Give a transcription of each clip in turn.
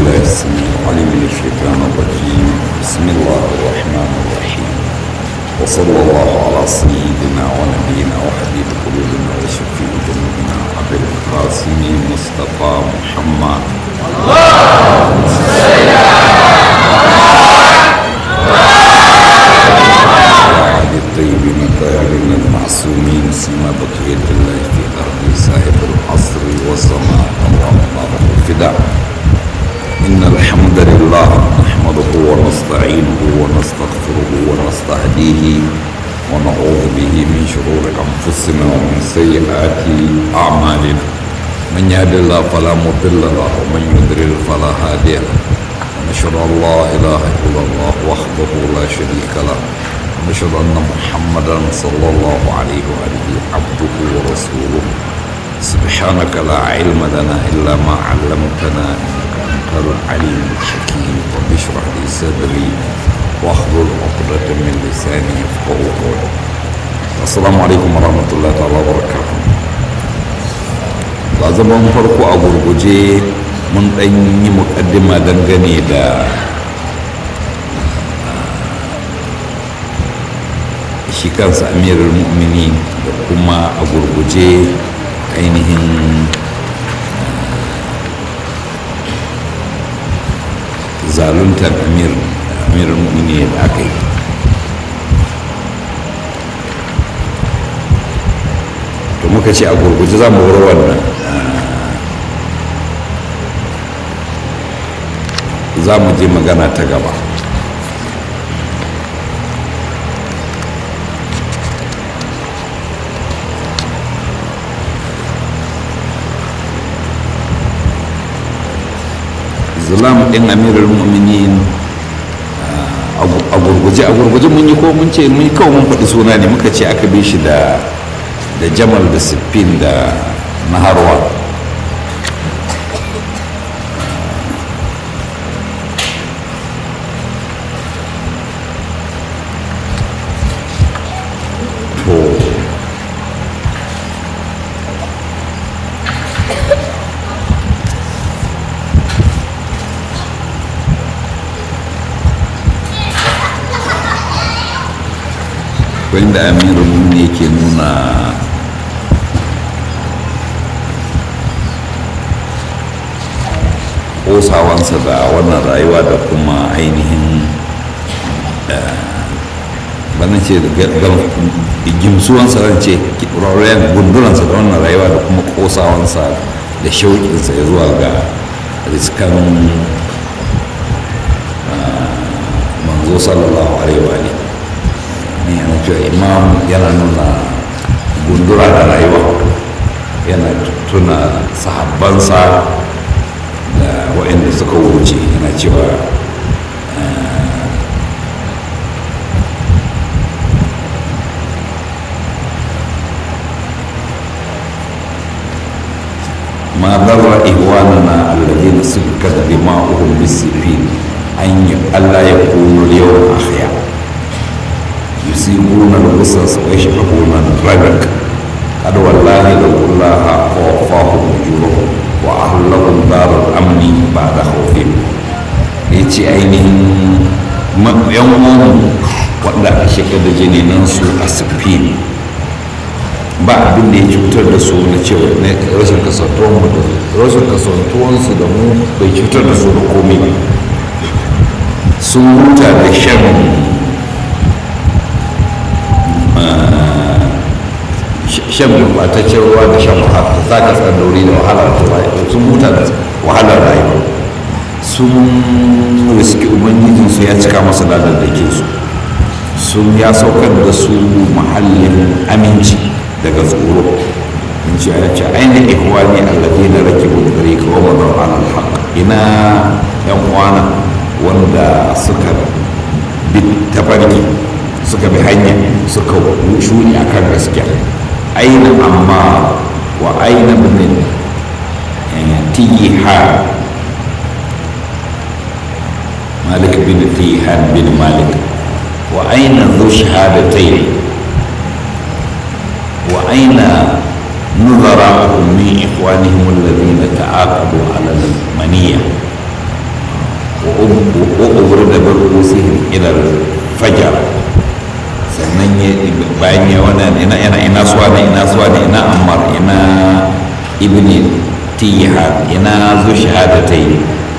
بالله السميع العليم من الشيطان الرجيم بسم الله الرحمن الرحيم وصلى الله على سيدنا ونبينا وحبيب قلوبنا وشفيع ذنوبنا عبد القاسم مصطفى محمد وعلى الطيبين الطاهرين المعصومين سيما بقية الله في أرض صاحب العصر والزمان اللهم الفداء إن الحمد لله نحمده ونستعينه ونستغفره ونستهديه ونعوذ به من شرور أنفسنا ومن سيئات أعمالنا من يهد الله فلا مضل له ومن يضلل فلا هادي له ونشهد أن لا إله إلا الله وحده لا شريك له ونشهد أن محمدا صلى الله عليه وآله عبده ورسوله سبحانك لا علم لنا إلا ما علمتنا إنك أنت العليم الحكيم رب اشرح لي صدري واحلل عقدة من لساني يفقه قولي السلام عليكم ورحمة الله تعالى وبركاته ba zaman farko a gurguje mun ɗan yi muƙaddima dangane da shi kansa amirul mu'mini da kuma a gurguje ainihin zaluntar amirul mu'mini da aka yi to muka ce a gurguje za mu wuri wannan za mu je magana ta gaba zulam ɗin amirul mu'minin a gurguje a gurguje mun yi ko mun ce mun kawo mun faɗi suna ne muka ce aka bi shi da da jamal da siffin da naharwa wanda amirun ne ke nuna kosawansa da wannan rayuwa da kuma ainihin bana ce gimsuwansa ran ce raurayen gunduransa da wannan rayuwa da kuma kosawansa da shauƙinsa ya zuwa ga riskan manzo sallallahu alaihi wa ne yana cewa imam yana nuna gundura da rayuwa yana tuna sahabbansa da waɗanda suka wuce yana cewa ما ضر إخواننا الذين سفكت دماؤهم بالسفين أن ألا يكونوا اليوم أحياء يسيبون القصص ويشربون الربك قد والله لو الله ووفاهم اجورهم واهلهم دار الامن بعد خوفهم yace ainihin yan uwanmu wanda a shiga da jininan su a sifin ba abin da ya cutar da su na cewa na rashin kasantuwan mu da rashin kasantuwansu da mu bai cutar da su da komai ba sun huta da shan shan gurbataccen ruwa da shan wahala za ka tsandauri da wahalar sun huta da wahalar rayuwa sun riski ubangijinsu ya cika masa ladadakin su sun ya saukar da su mahallin aminci daga tsoro in ce ya ce ainihin ihwani allafi na rake bukari kawo mazan alal haq ina yan uwana wanda suka bi tafarki suka bi hanya suka shuni akan gaskiya aina amma wa aina bin tihan malik bin tihan bin malik wa aina dhu shahadatayn wa aina نظراء من إخوانهم الذين تعاقدوا على المنية ƙo'ubar da barko sihin ilar fajar sannan bayan ya wani ina ina ina suwa ne ina suwa ne ina ammar ina ibni tihad ina zu shahadatai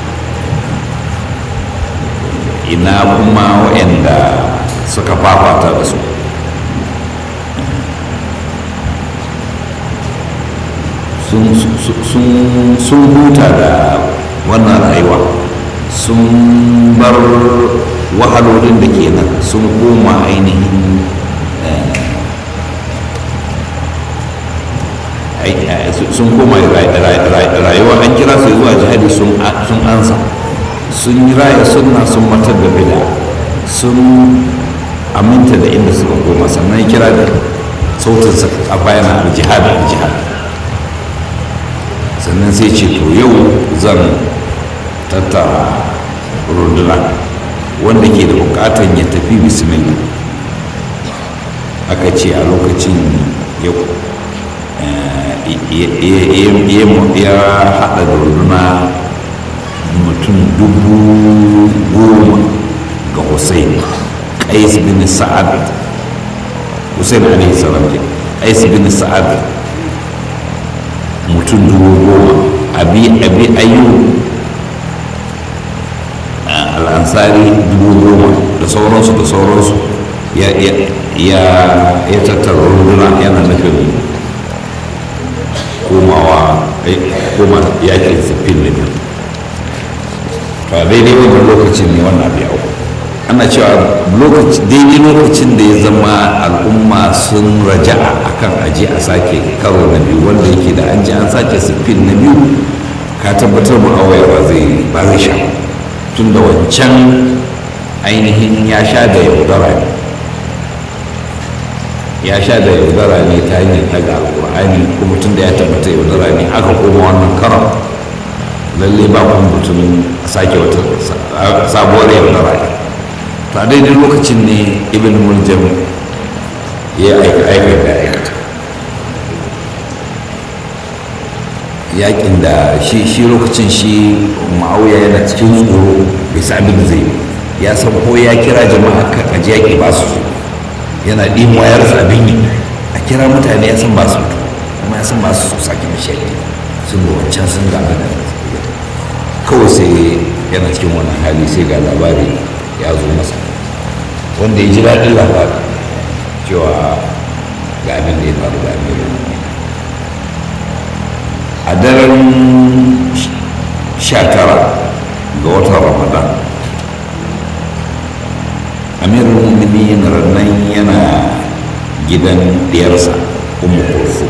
ina kuma waɗanda suka fafata da su sun huta da wannan rayuwa sun bar wahalolin da ke nan sun koma ainihin sun koma rayuwa an kira su zuwa jihadi sun ansa sun yi raya sunna sun matar da bida sun aminta da inda suka koma sannan ya kira da sautinsa a bayan aljihad aljihad sannan sai ce to yau zan tattara runduna wanda ke da bukatan ya tafi bismillah aka ce a lokacin ya haɗa da runduna mutum dubu goma ga hussein qais bin sa'ad hussein alaihi salam qais bin sa'ad mutum dubu goma abi abi ayyub al'ansari dubu goma da sauransu da sauransu ya ya tattara runduna yana nufin komawa koma yakin siffin na biyu to daidai wannan lokacin ne wannan abu yawo ana cewa daidai lokacin da ya zama al'umma sun raja'a akan aji a sake karo na biyu wanda yake da an ji an sake siffin na biyu ka tabbatar mu'awaya ba zai ba zai sha tun da wancan ainihin ya sha da yaudara ne ya sha da yaudara ne ta hanyar daga alkur'ani kuma tun da ya tabbata yaudara ne aka koma wannan karon lalle ba kun mutum sake wata sabuwar yaudara ne to a daidai lokacin ne ibn muljam ya aika aika da aikata yakin da shi shi lokacin shi ma'auya yana cikin tsoro bai sa abin da zai ya san ko ya kira jama'a kan aji yaki ba su yana ɗin wayar abin yi a kira mutane ya san ba su kuma ya san ba su sake mashi yaki sun ga wancan sun ga da kawai sai yana cikin wannan hali sai ga labari ya zo masa wanda ya ji daɗin labari cewa ga abin da ya faru da abin a daren sha tara ga watan ramadan amirul mu'minin rannan yana gidan diyarsa umu kulfu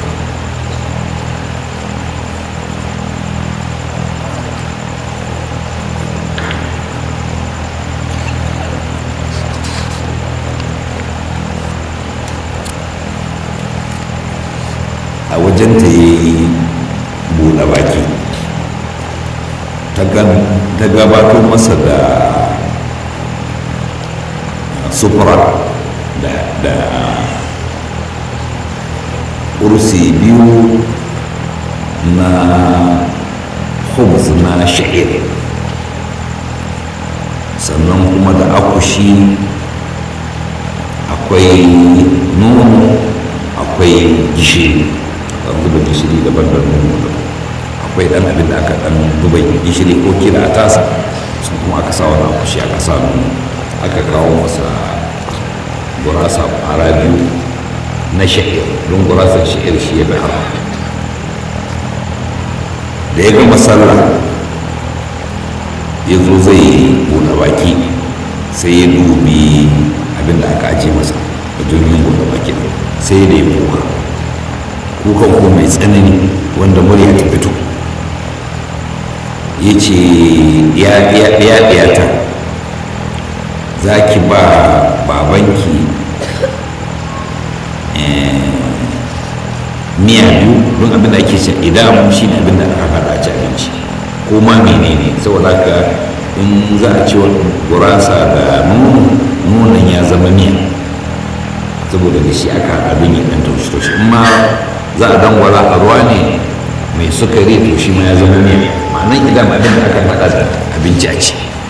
a wajen ta yi buɗe baki ta gabato masa da sufura da kursi biyu na khubz na sha'ir sannan kuma da akushi akwai nono akwai gishiri an zuba gishiri daban da nono daban akwai dan abin da aka dan zuba gishiri ko kila a tasa sun kuma aka sa wani akushi aka sa nono aka kawo masa gurasa fara biyu na sha'ir don gurasar sha'ir shi ya fi haram da ya gama sallah ya zo zai buɗe baki sai ya dubi abin da aka ajiye masa a jirgin buɗe baki sai da ya kuka kukan ko mai tsanani wanda murya ta fito ya ce ya ɗaya ta za ki ba babanki miya biyu don abin da ake shan idan shi ne abin da aka haɗa ci abinci ko ma menene saboda haka in za a ci gurasa da nono nonon ya zama miya saboda da shi aka haɗa abin ya ɗan taushi taushi in ma za a dangwala a ruwa ne mai sukari to shi ma ya zama miya ma'anan idan abin da aka haɗa da abinci a ci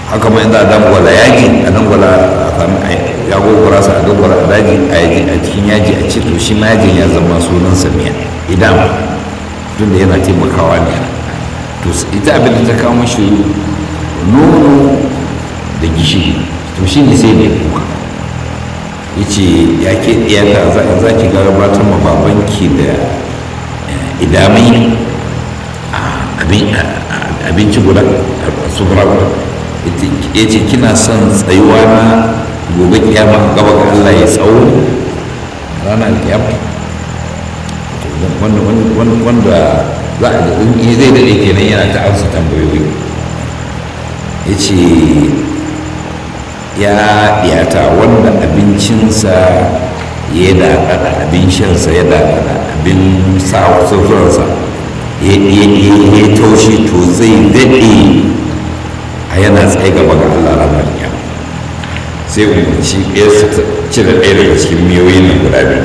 haka ma inda a dangwala yaji a dangwala a sami ya gogora sa a dangwala a daji a yaji a cikin yaji a ce to shi ma yajin ya zama sunan samiya idan tun da yana taimakawa ne to ita abin da ta kawo mashi nono da gishiri to shi ne sai mai kuka ya ce ya ke ɗiyata za ki gabatar ma babanki da idamai abinci guda a sufura guda ya ce kina son tsayuwa na gobe kiyama a gaba ga Allah ya tsawo ranar kiyama wanda za a zai daɗe kenan yana ta amsa tambayoyi ya ce ya ɗiyata wanda abincinsa ya daɗaɗa abin shansa ya daɗaɗa abin sa sufuransa ya taushe to zai daɗe a yana tsaye gaba ga Allah ranar kiyama sai umarci ɗaya su cire ɗaya daga cikin miyoyin nan guda biyu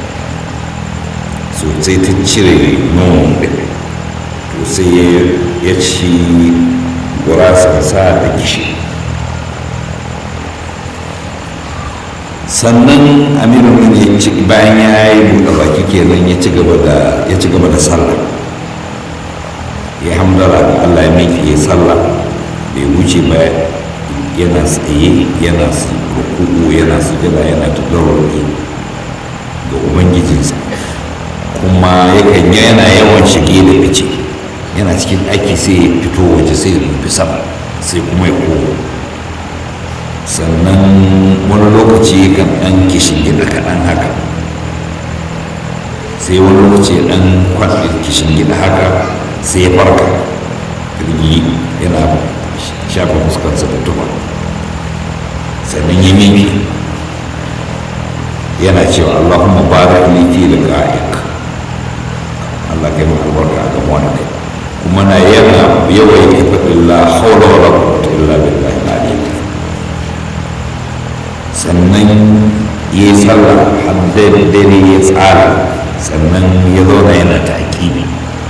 so sai ta cire nonon ɗin to sai ya ci gurasansa da gishi sannan amirin ya ci bayan ya yi buɗe baki kenan ya ci gaba da ya ci gaba da sallah ya hamdala da Allah ya miki ya sallah bai wuce ba yana tsaye yana rukuku yana sujada yana tadarruki ga ubangijinsa kuma yakan yana yawan shige da fice yana cikin aiki sai ya fito waje sai ya nufi sama sai kuma ya koma sannan wani lokaci kan ɗan kishin gida kaɗan haka sai wani lokaci ɗan kwaɗin kishin gida haka sai ya farka kirgi yana shafa fuskarsa da tuba sannan ya miki yana cewa allahumma barik li fi liqa'ik Allah kai maka albarka a gamuwa da kai kuma na yana yawan ya faɗin la haula wala quwwata illa billahi al-aliyyil sannan ya yi sallah har dare ya tsara sannan ya zauna yana ta aƙibi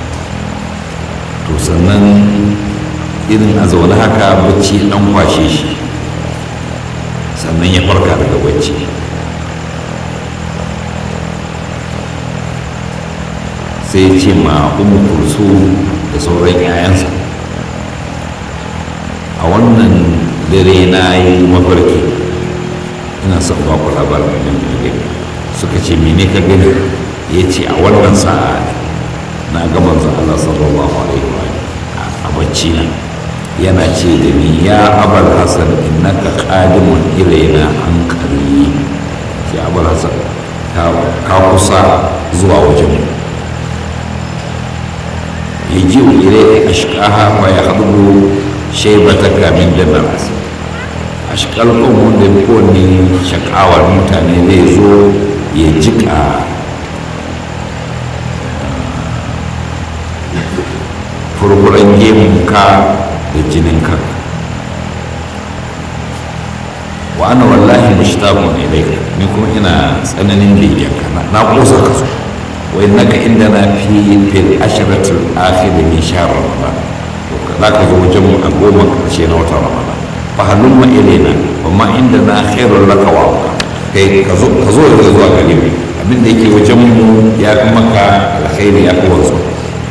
to sannan irin a zaune haka bacci ɗan kwashe shi sannan ya farka daga bacci sai ya ce ma umu kursu da sauran 'ya'yansa a wannan dare na yi mafarki ina son ba ku labarin abin da gani suka ce mene ka gani ya ce a wannan sa'a na ga manzon Allah sallallahu alaihi wa a bacci na yana ce da ni ya abal hasan innaka qadimun ilaina an qarni ya abal hasan ka kusa zuwa wajen mu yaji ilayka ashqaha wa yahdhu shaybataka min damas ashkal ƙon wanda kowane shakawar mutane zai zo ya jika furfuran gemunka da jininka wa ana wallahi mushtaqun ilayka ni kuma ina tsananin begenka na kosa ka so wa innaka indana fi fil ashratil akhir min shahr ramadan za ka zo wajen mu a goma karshe na watan ramadan fahalun ma'ilina wa ma inda na khairun laka wa kai ka zo ka zo da zuwa gare mu abin da yake wajen mu ya fi maka alkhairi ya fi wanzu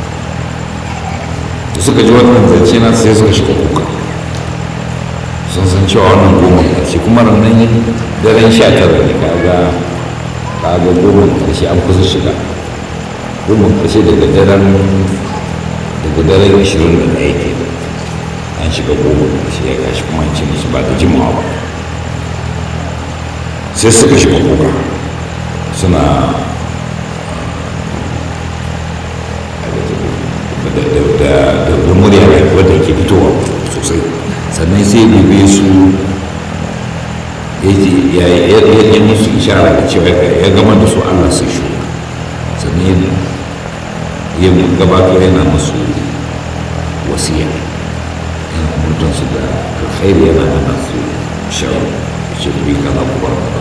da suka ji wannan zance na sai suka shiga kuka sun san cewa wannan goma ƙarshe kuma nan daren sha tara ne kaga kaga goma ƙarshe an kusa shiga goma ƙarshe daga daren daga daren ishirin da ɗaya ke an shiga goma ƙarshe ya gashi kuma an ce musu ba da jimawa ba sai suka shiga kuka suna da murya wadda ke fitowa sosai sannan sai dube su ya yi musu ishara da cewa ya gama da su allah sai shi sannan ya gabato yana musu wasiya yana mutunsu da alkhairi yana hana su shawar shirbi kaza ku bar kaza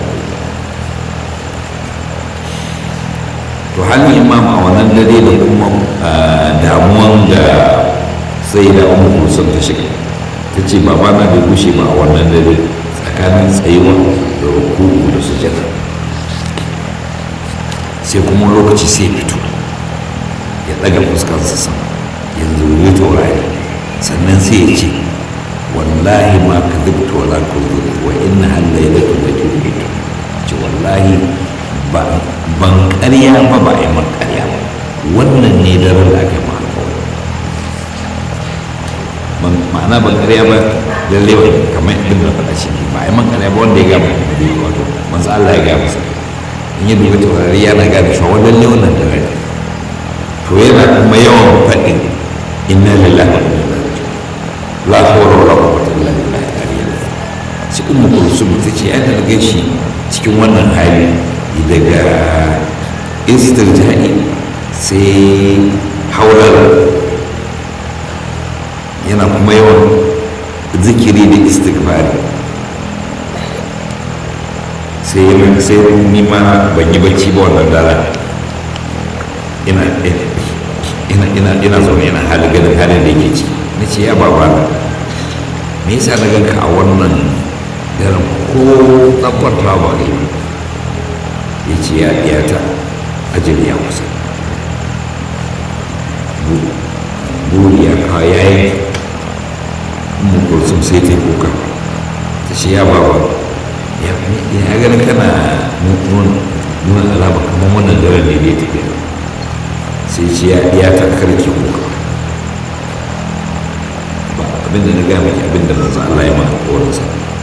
to halin imam a wannan dare da kuma damuwan da sai da umar kulsum ta shiga ta ce babana bai gushe ba a wannan dare tsakanin tsayuwa da rukuku da sujada sai kuma lokaci sai fito ya ɗaga fuskarsa sama yanzu ya taurari sannan sai ya ce wallahi ma ka zubta wala ka zuri wa inna hallailatu da tuhitu ce wallahi ban ƙarya ba ba a yi man ƙarya ba wannan ne daren da aka yi ma alƙawari ma'ana ban ƙarya ba lalle ba kamar abin da faɗa shi ba a yi man ƙarya ba wanda ya gama da bai wato manzo Allah ya gama sa in yi duba taurari yana gane shi wa lalle wannan daren to yana kuma yawan faɗin inna lillahi wa inna ilaihi la hawla wala quwwata illa billah aliyyil shi ummu kulsum ta ce ai da ga shi cikin wannan hali daga istirja'i sai haular yana kuma yawan zikiri da istighfari sai sai ni ma ban yi bacci ba wannan dara ina ina ina ina zaune ina hali ganin halin da yake ciki na ce ya baba me yasa na ganka a wannan daren ko tsakwata ba kai ya ce ya ɗiyata ajali ya kusa buri ya kawo ya yi mukulsun sai ta yi kuka ta ce ya baba ya ganin kana nuna alama kamar wannan daren ne da ya tafiya sai ce ya ta karki kuka ba abinda na gaya maki abinda manzo Allah ya maka kowarinsa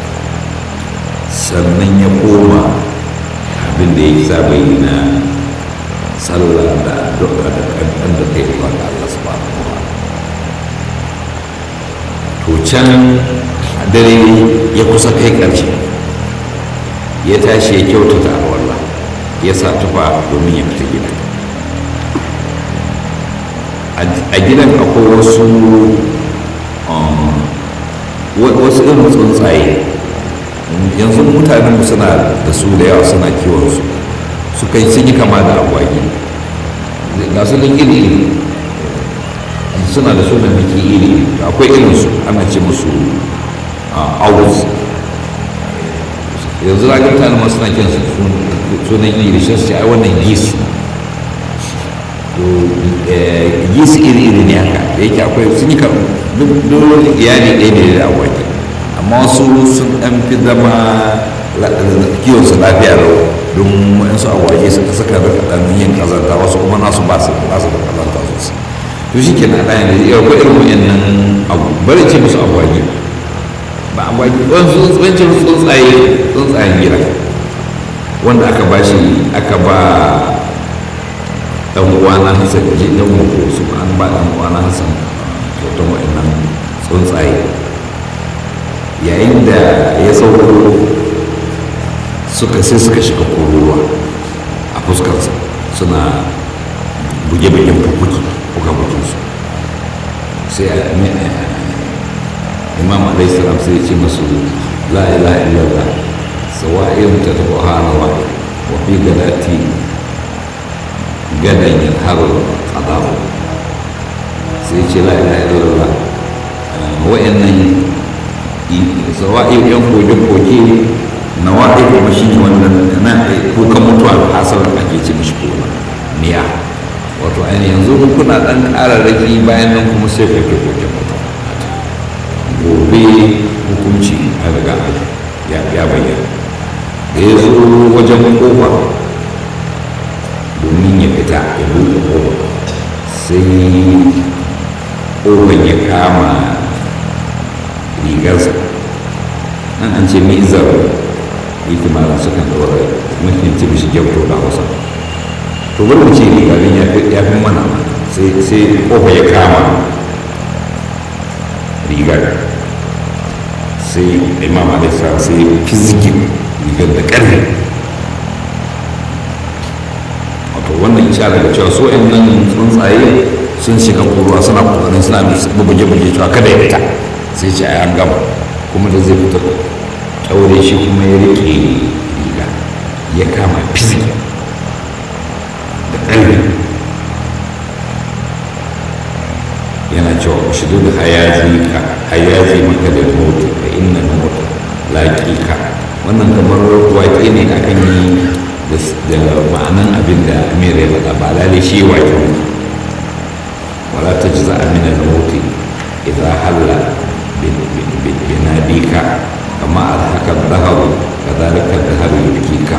sannan ya koma abinda ya saba yi na sallah da addu'a da kankan da kai zuwa ga Allah subhanahu wa to can dare ya kusa kai karshe ya tashi ya kyautata alwala ya sa tufa domin ya fita gida a gidan akwai wasu wasu irin tsuntsaye yanzu mutanen suna da su da yawa suna kiwon su su kai sun yi kama da agwagi ga su nan iri iri suna da sunan biki iri akwai irin su ana ce musu owls yanzu za ga mutane masu suna kiran sunan iri shi su ce ai wannan geese yeast iri-iri ne haka da yake akwai sun yi duk iyali ɗaya ne da agwagi amma wasu sun ɗan fi zama kiwon su lafiya da don waɗansu agwagi suka suka da ɗan yin kazanta wasu kuma nasu ba su ba su da kazanta sosai to shi ke na ɗaya ne yau ko irin waɗannan abu bari ce musu agwagi ba agwagi wasu tsuntsaye tsuntsaye tsuntsayen gida wanda aka ba shi aka ba dan uwana Hassan ji dan mu su an ba dan uwana Hassan kyautan wa'annan tsuntsaye yayin da ya sauko suka sai suka shiga kururuwa a fuskarsa suna buge-bugen fukuki kuka su sai imam alaihi salam sai ya ce masu la ilaha illallah sawa'in ta tabuhana wa fi gadati gadan yin harin ƙadawa sai ce la ila illallah wa'annan sawa'i yan koke-koke na wa'i kuma shi ne wannan na kukan mutuwa da hasalar ake ce mishi kuma niya wato ainihin yanzu kuna ɗan ƙararraki bayan nan kuma sai koke-koke mutuwa gobe hukunci a riga ya bayyana da ya zo wajen kofa domin ya fita ya buɗe ƙofa sai ƙofan ya kama rigarsa nan an ce mizar yake mara su kan ɗaura mutum ce mishi gyauto da hausa to bari mu ce rigarin ya fi mana sai ƙofa ya kama rigar sai imam alisa sai fizgin rigar da ƙarfi wannan ishara da cewa so nan tsuntsaye sun shiga kuruwa suna kokarin suna buge-buge cewa kada ya fita sai ce a an gama kuma da zai fita kyaure shi kuma ya rike riga ya kama fizik da ƙarfi yana yana cewa ushudud hayazi ka hayazi maka da mutu fa inna mutu laqiqa wannan kamar waƙe ne akan yi da ma'anan abin da amir ya faɗa ba lalle shi waƙe ne wala tajza min al-maut idha halla binadika kama alhaka dhahar kadhalika dhahar yubkika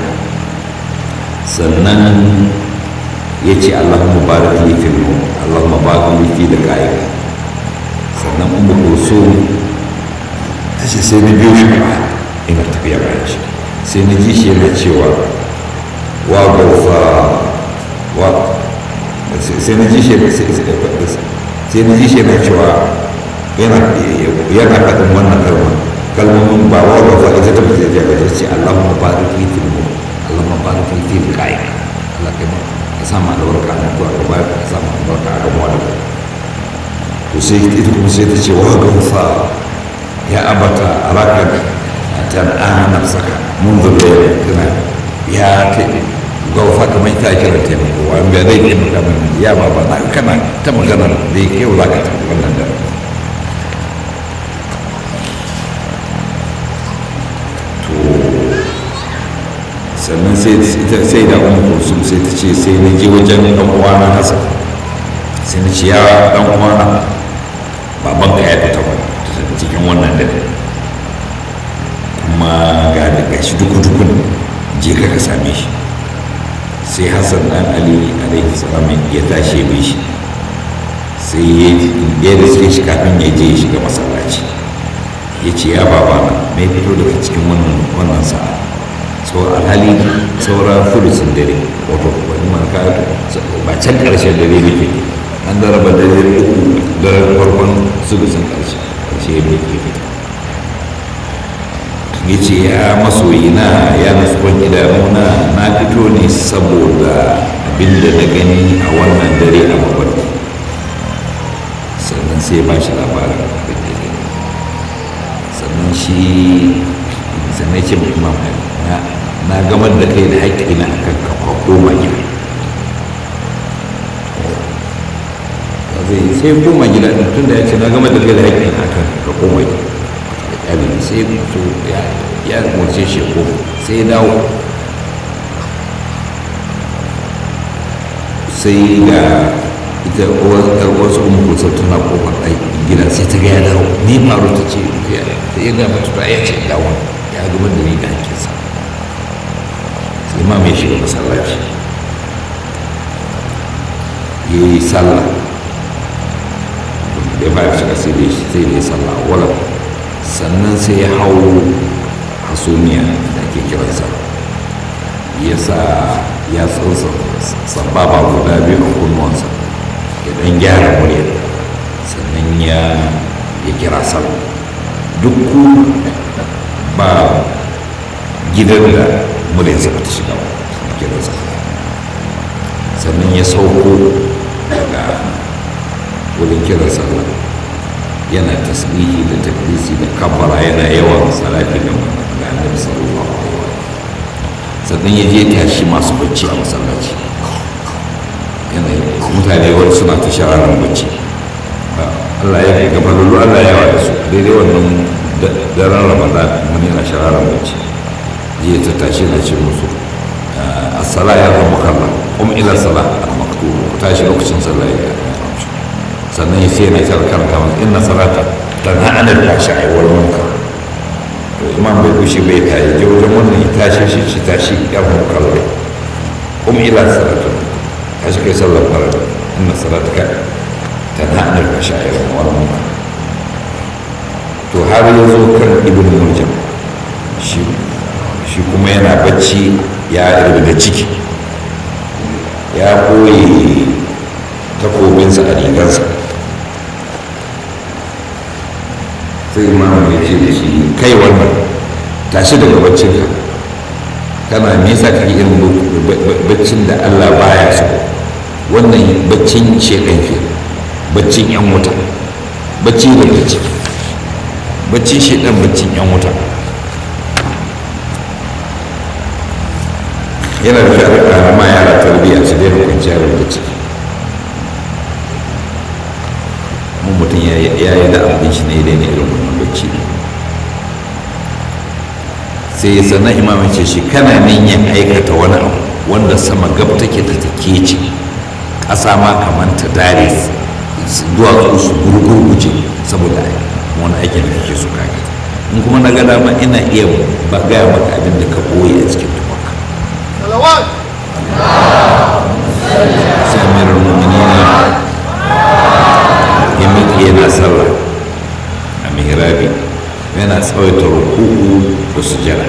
sannan yace Allahumma barik li fil Allahumma barik li fi liqa'ika sannan ummu kulsum tace sai na biyo shi ba ina tafiya bayan shi sai na ji shi yana cewa wa gaufa wa sai na ji shi sai na ji shi yana cewa yana yana faɗin wannan kalma kalmomin ba wa gaufa ita ta fita da ta ce Allahumma barik li fil Allahumma barik li fi liqa'ika Allah kai ma ka sa ma albarka na ko ka ba ka sa ma albarka a gaban wani to sai ita kuma sai ta ce wa gaufa ya abata araka tan'ana nafsaka منذ الليل كنا يا gaufa kamar ta kira taimako wani bai zai taimaka min ya ba ba na kana ta magana da ya kai wula ka ta wannan da to sannan sai da wani kusur sai ta ce sai na je wajen dan uwana hasa sai na ce ya dan uwana baban ka ya fita cikin wannan dare kuma ga daga shi duku-dukun je ka ka same shi sai hassan dan ali alaihi salam ya tashi bi shi sai ya da suke shi kafin ya je ya shiga masallaci ya ce ya baba na mai fito daga cikin wannan sa'a so alhali saura fulusin dare wato wani marka ba can karshen dare muke an da raba dare uku daren farkon sulusin karshe karshe ya fita ya ce ya masoyi na ya nasuwan idanuna na fito ne saboda abinda na gani a wannan dare a mabarki sannan sai ba shi labarin abin da gani sannan shi sannan ce mai imam na gamar da kai da haƙƙi na akan kafa koma gida zai sai koma gida ɗin tun da ya ce na gamar da kai da haƙƙi na akan ka koma gida abin sai mutu ya umarce shi ko sai dawo sai ga ita wasu umar tana kofar gida sai ta gaya dawo ni faru ta ce ta yi ga mata ya ce dawo ya gaba da ni da hankinsa sai ma mai shiga masallaci ya yi sallah ya ba shiga sai da ya sallah wala sannan sai ya hau hasumiya da ake kiransa ya sa ya tsansa sababa guda biyu a kunnuwansa ya dan gyara murya sannan ya ya kira sallah duk ku ba gidan da muryarsa ba ta shiga ba a kiransa sannan ya sauko daga wurin kiran sallah yana tasbihi da takbisi da kabbara yana yawan salati da ga annabi sallallahu alaihi wa sannan ya je tashi masu bacci a masallaci yana mutane wani suna ta shararan bacci Allah ya kai gaba lullu Allah ya yawa da su daidai wannan daren ramadan wani yana shararan bacci jiya ta tashi na ce musu as-sala ya rahmukallah kuma ila sala al-maktub ku tashi lokacin sallah ya sannan ya sai na ta karanta masa inna salata tanha anil fahsha'i wal munkar to imam bai gushe bai ta yi je wajen wannan ya tashi shi ci tashi ya mu kallo kuma ila salatu tashi kai sallar farada inna salataka tanha anil fahsha'i wal munkar to har ya zo kan ibn murjam shi shi kuma yana bacci ya da ciki ya koyi takobinsa a rigarsa sai imamu ya ce da shi kai wannan tashi daga baccinka kana me yasa kake irin baccin da Allah baya so wannan baccin shekan ke baccin yan wuta bacci da bacci baccin shekan baccin yan wuta yana da shari'a ma yara tarbiyya su daina kwanciyar da ciki mu mutum ya yi da abin shi ne daina irin wannan bacci sai ya sana imamin ce shi kana yin aikata wani abu wanda sama gab take da take ce ƙasa ma kamar ta dare duwatsu su gurgurguje saboda wani aikin da kake so kage in kuma na gada ma ina iya ba gaya maka abin da ka ɓoye a cikin tufanka sai amirar muminina ya miƙe yana sallah a mihrabi yana tsawaita ruku'u da sujada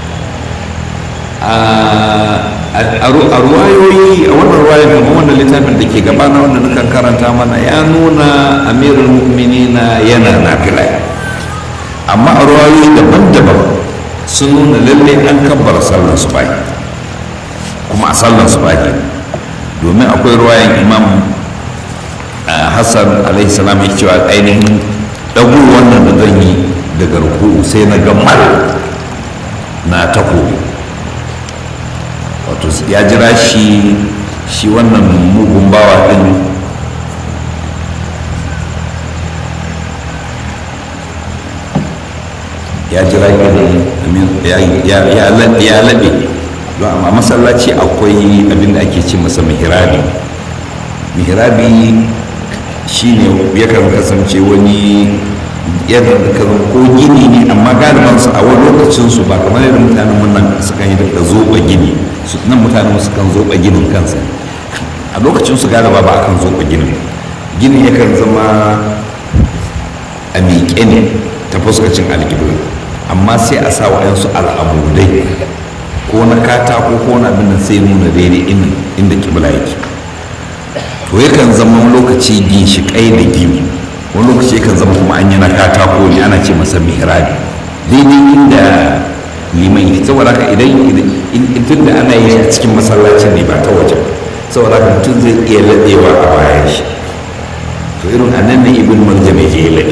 a ruwayoyi a wannan ruwaya kamar wannan littafin da ke gabana wanda nukan karanta mana ya nuna amirul mu'minina yana nafila amma a ruwayoyi daban-daban sun nuna lalle an kabbara sallar subahi kuma a sallar subahi domin akwai ruwayan imam hassan alaihi salam ya cewa ainihin dago wannan da zan yi daga ruku sai na gamar na takobi wato ya jira shi shi wannan mugun bawa din ya jira ya laɓe amma masallaci akwai abin da ake ce masa mihrabi mihrabi shine yakan kasance wani yadda ka ko gini ne amma galiban su a wani lokacin su ba kamar yadda mutanen mun nan sukan yi da zoba gini su nan mutanen su kan zoba ginin kansa a lokacin su galiba ba akan zoba ginin gini yakan zama a miƙe ne ta fuskacin alƙibla amma sai a sa wa'yansu al'amudai ko na katako ko na abin da sai nuna daidai inda kibla yake to yakan zama lokaci ginshiƙai da gini wani lokaci yakan zama kuma an yi na katako ne ana ce masa mihrabi daidai inda liman yake saboda haka idan tun da ana yi a cikin masallacin ne ba ta waje saboda haka mutum zai iya laɗewa a bayan shi to irin a nan ne ibn marjam ya je ya laɗe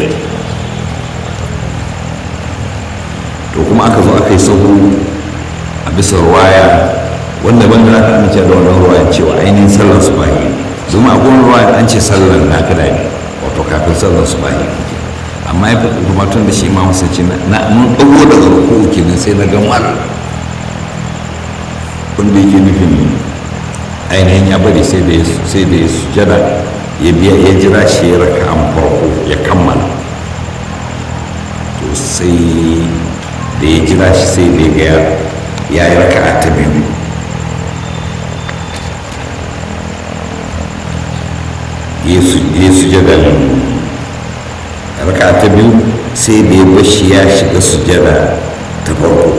to kuma aka zo aka yi sahu a bisa ruwaya wanda banda za ka amince da wannan ruwaya cewa ainihin sallar su bahi domin a gona ruwaya an ce sallar na kada ne wato kafin sallar su bahi amma ya fi kuma tun da shi ma wasu ce na mun ɗago daga ruku kenan sai na ga mara wanda yake nufin ainihin ya bari sai da sai da ya sujada ya biya ya jira shi ya raka an farko ya kammala to sai da ya jira shi sai da ya ya yi raka ta biyu ya sujada raka ta biyu sai da ya bashi ya shiga sujada ta farko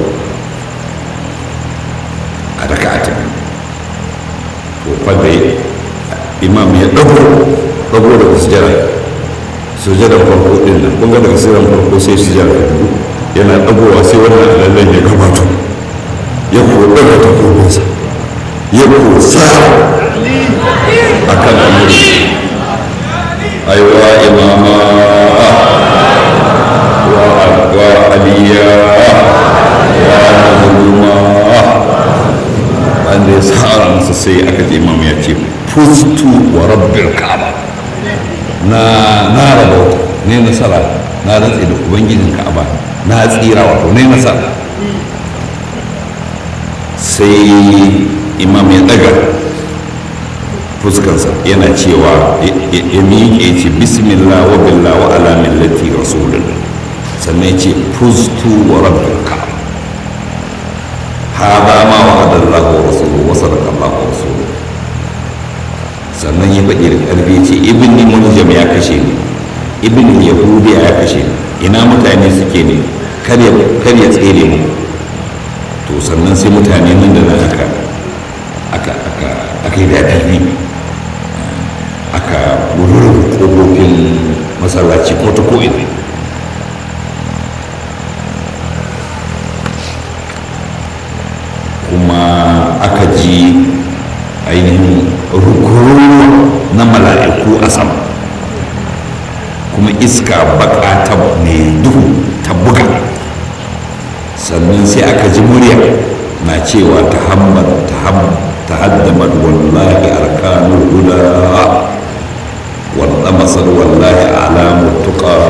a raka ta biyu to fadda imam ya dago dago daga sujada sujada farko din nan kun ga daga sujada farko sai sujada ta biyu yana dagowa sai wannan alallen ya gabato ya ko daga takobinsa ya ko sa a kan amuri aiwa imama wa aliya wa mazluma wanda ya tsara masa sai aka ji imam ya ce fustu wa rabbil ka'aba na na rabauta ne nasara na rantse da ubangijin ka'aba na tsira wato ne nasara sai imam ya daga fuskarsa yana cewa ya miƙe ce bismillah wa billah wa ala millati rasulullah sannan ya ce fustu wa rabbil ka'aba hada ma wa adallahu wa rasuluhu wa sadaqallahu wa rasuluhu sannan ya faɗi da ƙarfi ce ibn muljam ya kashe ni ibn yahudi ya kashe ni ina mutane suke ne kar ya tsere mu to sannan sai mutane nan da nan aka aka aka aka yi daɗi aka rurrufe ƙofofin masallaci ko ta ko'ina kuma aka ji ainihin rukuru na mala'iku a sama kuma iska baka ta mai duhu ta buga sannan sai aka ji murya na cewa ta hammad ta haddamar wallahi arkanul huda وانطمست والله أعلام التقى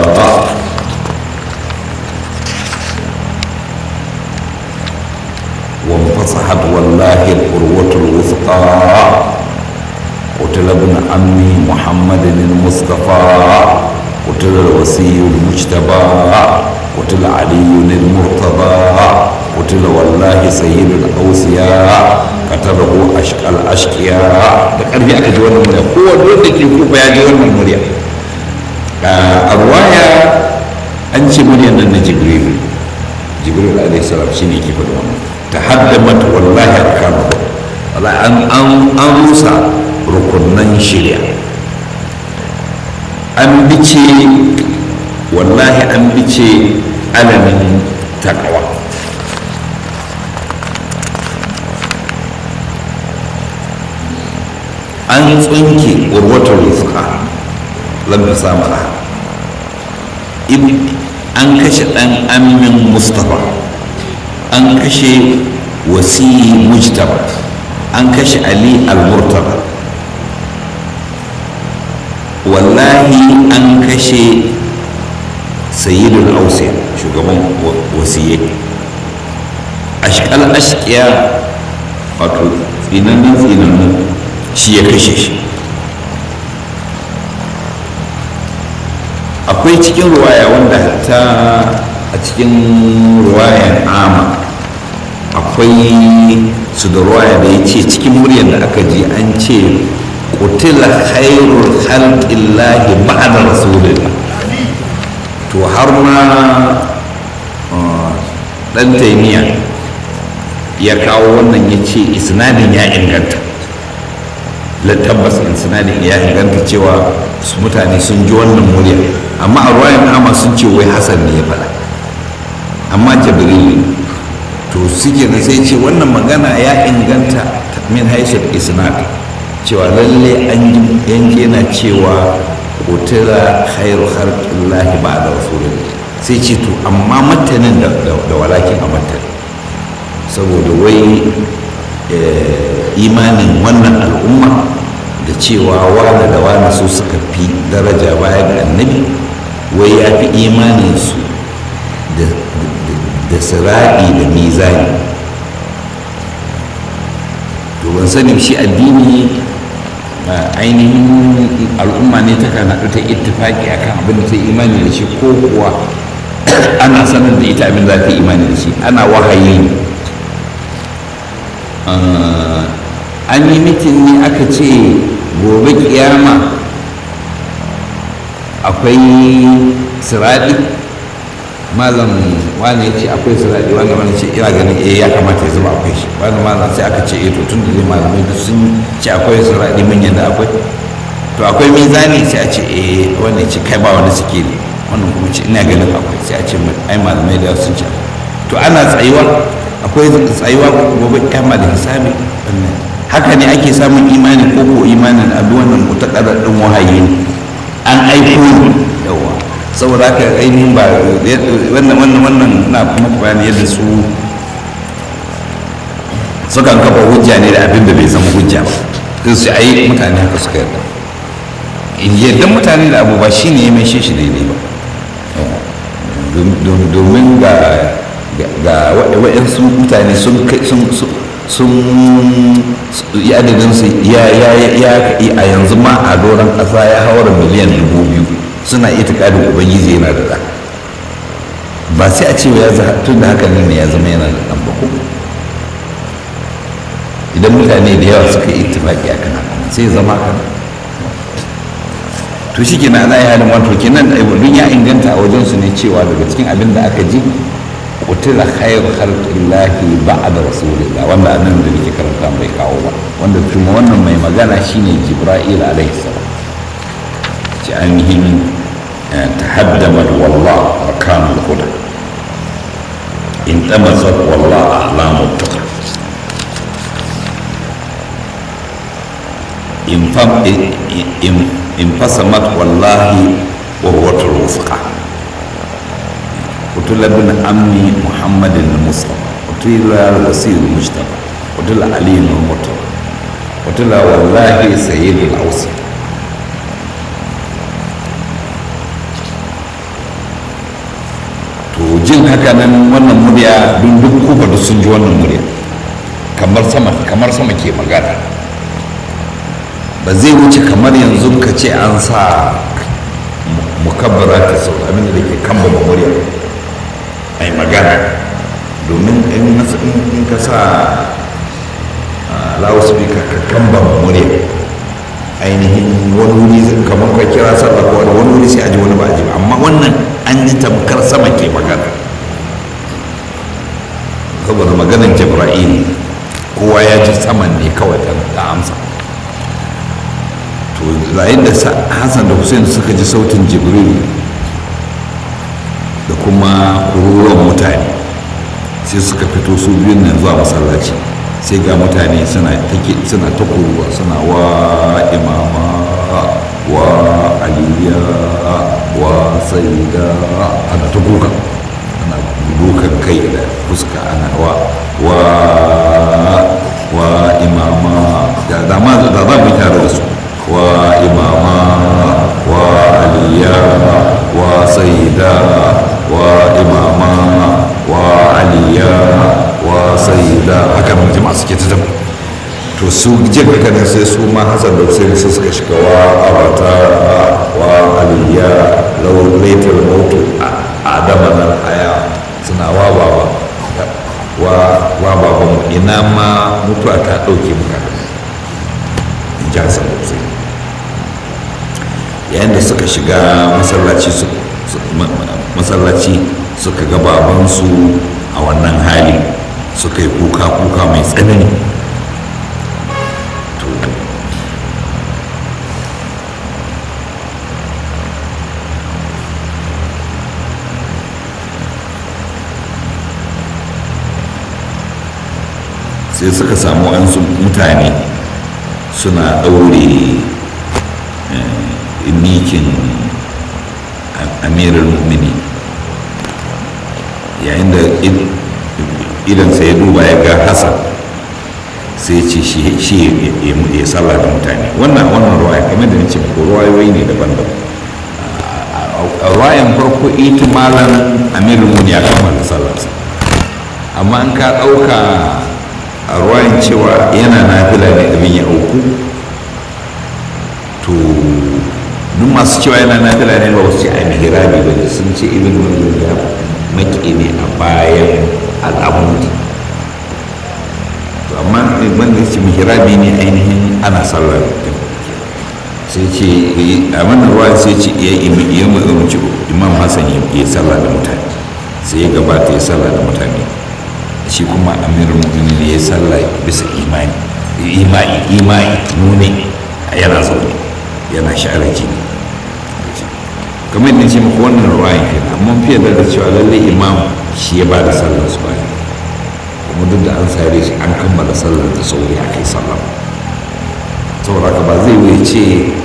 وانفصحت والله القروة الوثقى قتل ابن عمي محمد المصطفى قتل الوصي المجتبى قتل علي المرتضى قتل والله سيد الأوصياء قتله أشقى الأشقياء da ƙarfi aka ji wannan murya kowa wanda ke kufa ya ji wannan murya a ruwaya an ce muryar nan na jibril jibril alaihi salam shine ke faɗi wannan ta haddamat wallahi arkanu wallahi an an an rusa rukunnan shirya an bice wallahi an bice alamin takawa an tsunke urwatar rizqa lamar samara an kashe ɗan amin mustapha an kashe wasi mujtaba an kashe ali al-murtaba wallahi an kashe sayyidul ausiya shugaban wasiye ashkal ashkiya wato tsinannen tsinannu shi ya kashe shi akwai cikin ruwaya wanda ta a cikin ruwayan ama akwai su da ruwaya da ya ce cikin muryar da aka ji an ce kutila khairul khalqillahi ba'da rasulillah to har ma dan taimiya ya kawo wannan ya ce isnadin ya inganta tabbas isnadin ya inganta cewa su mutane sun ji wannan murya amma a ruwayan ama sun ce wai hasan ne ya faɗa amma jibril to suke da sai ce wannan magana ya inganta min haisar isnad cewa lalle an yanke na cewa kotila khairu harkillahi ba da rasulun sai ce to amma matanin da walakin a matanin saboda wai imanin wannan al'umma da cewa wane da wane su suka fi daraja baya ga annabi wai ya fi imaninsu da siraɗi da mizani to ban sani shi addini ainihin al'umma ne ta kan haɗu ta ittifaki akan abin da ta yi imani da shi ko kuwa ana sanar da ita abin za ta yi imani da shi ana wahayi ne an yi mitin ne aka ce gobe kiyama akwai siraɗi malam wani ya ce akwai siraɗi wani wani ce ina ganin eh ya kamata ya zama akwai shi wani malam sai aka ce eh to tun da zai malamai duk sun ce akwai siraɗi mun yadda akwai to akwai mizani sai a ce eh wani ce kai ba wani sikeli wannan kuma ce ina ganin akwai sai a ce ai malamai da sun ce to ana tsayuwa akwai tsayuwa gobe kiyama da hisabi haka ne ake samun imani ko ko imanin abu wannan mutakarar din wahayi ne an aiko ne yawa saboda haka ainihin ba wannan wannan wannan na kuma bayani yadda su sukan kafa hujja ne da abin da bai zama hujja ba sai su ai mutane haka suka yarda yadda mutane da abu ba shine ya mai shi daidai ba domin ga ga waɗansu mutane sun sun yi adadinsu ya a yanzu ma a doron ƙasa ya haura miliyan dubu biyu suna ita ƙarin ubangiji yana da ɗa ba sai a ce ya tun da haka ne ya zama yana da ɗan ba ko idan mutane da yawa suka yi itifaki akan haka sai zama kan to shi kenan ana yi halin wato kenan duk ya inganta a wajensu ne cewa daga cikin abin da aka ji kutila khayr khalqillahi ba'da rasulillah wanda annan da nake karanta bai kawo ba wanda kuma wannan mai magana shine jibril alaihi salam ci ainihin tahaddamat wallah arkan al-huda in tamasat wallah a'lamu tuqa in fam in fasamat wallahi urwatul wufqa قتل ابن عمي محمد المصطفى قتل الوسيل المجتبى قتل علي المرتضى قتل والله سيد الاوصي jin haka nan wannan murya duk duk kufa da sun ji wannan murya kamar sama kamar sama ke magana ba zai wuce kamar yanzu ka ce an sa mukabbara ta sau abin da ke kamba murya ai magana domin in ka sa loudspeaker ka kamba murya ainihin wani wuri kamar ka kira sallah ko wani wani wuri sai aji wani ba aji ba amma wannan an yi tamkar sama ke magana saboda maganin jibra'il kowa ya ji saman ne kawai ta amsa to yayin da hassan da hussein suka ji sautin jibril da kuma kururuwan mutane sai suka fito su biyun nan zuwa masallaci sai ga mutane suna ta kuruwa suna wa imama wa aliya wa saida ana ta kuka ana dukan kai da fuska ana wa wa wa imama da dama da za mu tare da su wa imama wa aliya wa saida wa imama wa aliya wa saida haka nan jama'a suke ta zama to su jin haka ne sai su ma hasan da sai su suka shiga wa abata wa aliya law laitar mautu adama nan haya suna wa baba wa wa baba mu ina ma mutuwa ta dauke muka in ji hasan da sai yayin da suka shiga masallaci su masallaci suka ga babansu a wannan hali suka yi kuka-kuka mai tsanani sai suka samu an mutane suna ɗaure mikin amirar mu'mini yayin da idansa ya duba ya ga hassan sai ce shi ya sallah da mutane wannan wannan ruwaya kamar da nace ko ruwayoyi ne daban-daban a ruwayan farko ita malam amirul muni ya kammala sallarsa amma an ka ɗauka a ruwayan cewa yana nafila ne abin ya auku to duk masu cewa yana nafila ne ba wasu ce a mihirabi ba sun ce ibn wani ya maki ne a bayan al'amudi to amma wanda ce mihirabi ne ainihin ana sallar sai ce a wannan ruwa sai ce ya umarci imam hassan ya sallah da mutane sai ya gabata ya sallah da mutane shi kuma amir mu'minin ne ya sallah bisa imani imani imani nune yana zaune yana sha'ar jini kamar yadda ce muku wannan ruwayan kenan amma fiye da cewa lallai imam shi ya ba da sallar su bayan kuma duk da an sare shi an kammala sallar da sauri a kai sallar saboda haka ba zai wuce ce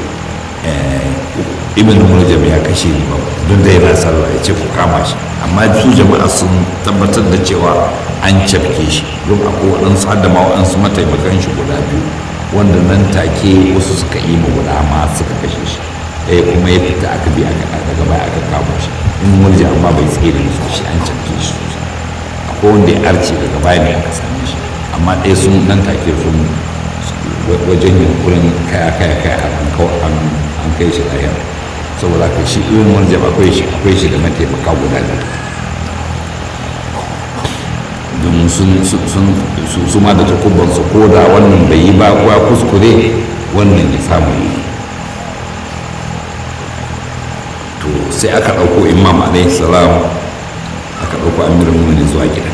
ibn murjam ya kashe ni ba duk da yana sallah ya ce ku kama shi amma su jama'a sun tabbatar da cewa an cafke shi don akwai waɗansu har da ma waɗansu mataimakan shi guda biyu wanda nan take wasu suka yi ma guda ma suka kashe shi ɗaya kuma ya fita aka bi aka daga baya aka kamo shi in murji amma bai tsere su shi an cafke shi sosai akwai wanda ya arce daga baya ne aka same shi amma ɗaya sun nan take sun wajen yunkurin kaya kaya kaya an kai shi lahira saboda ka shi irin murji akwai shi akwai shi da mataimaka guda biyu don su ma da takubansu ko da wannan bai yi ba kuwa kuskure wannan ya samu yi to sai aka ɗauko imam alaihi salam aka ɗauko amirin mummuni zuwa gida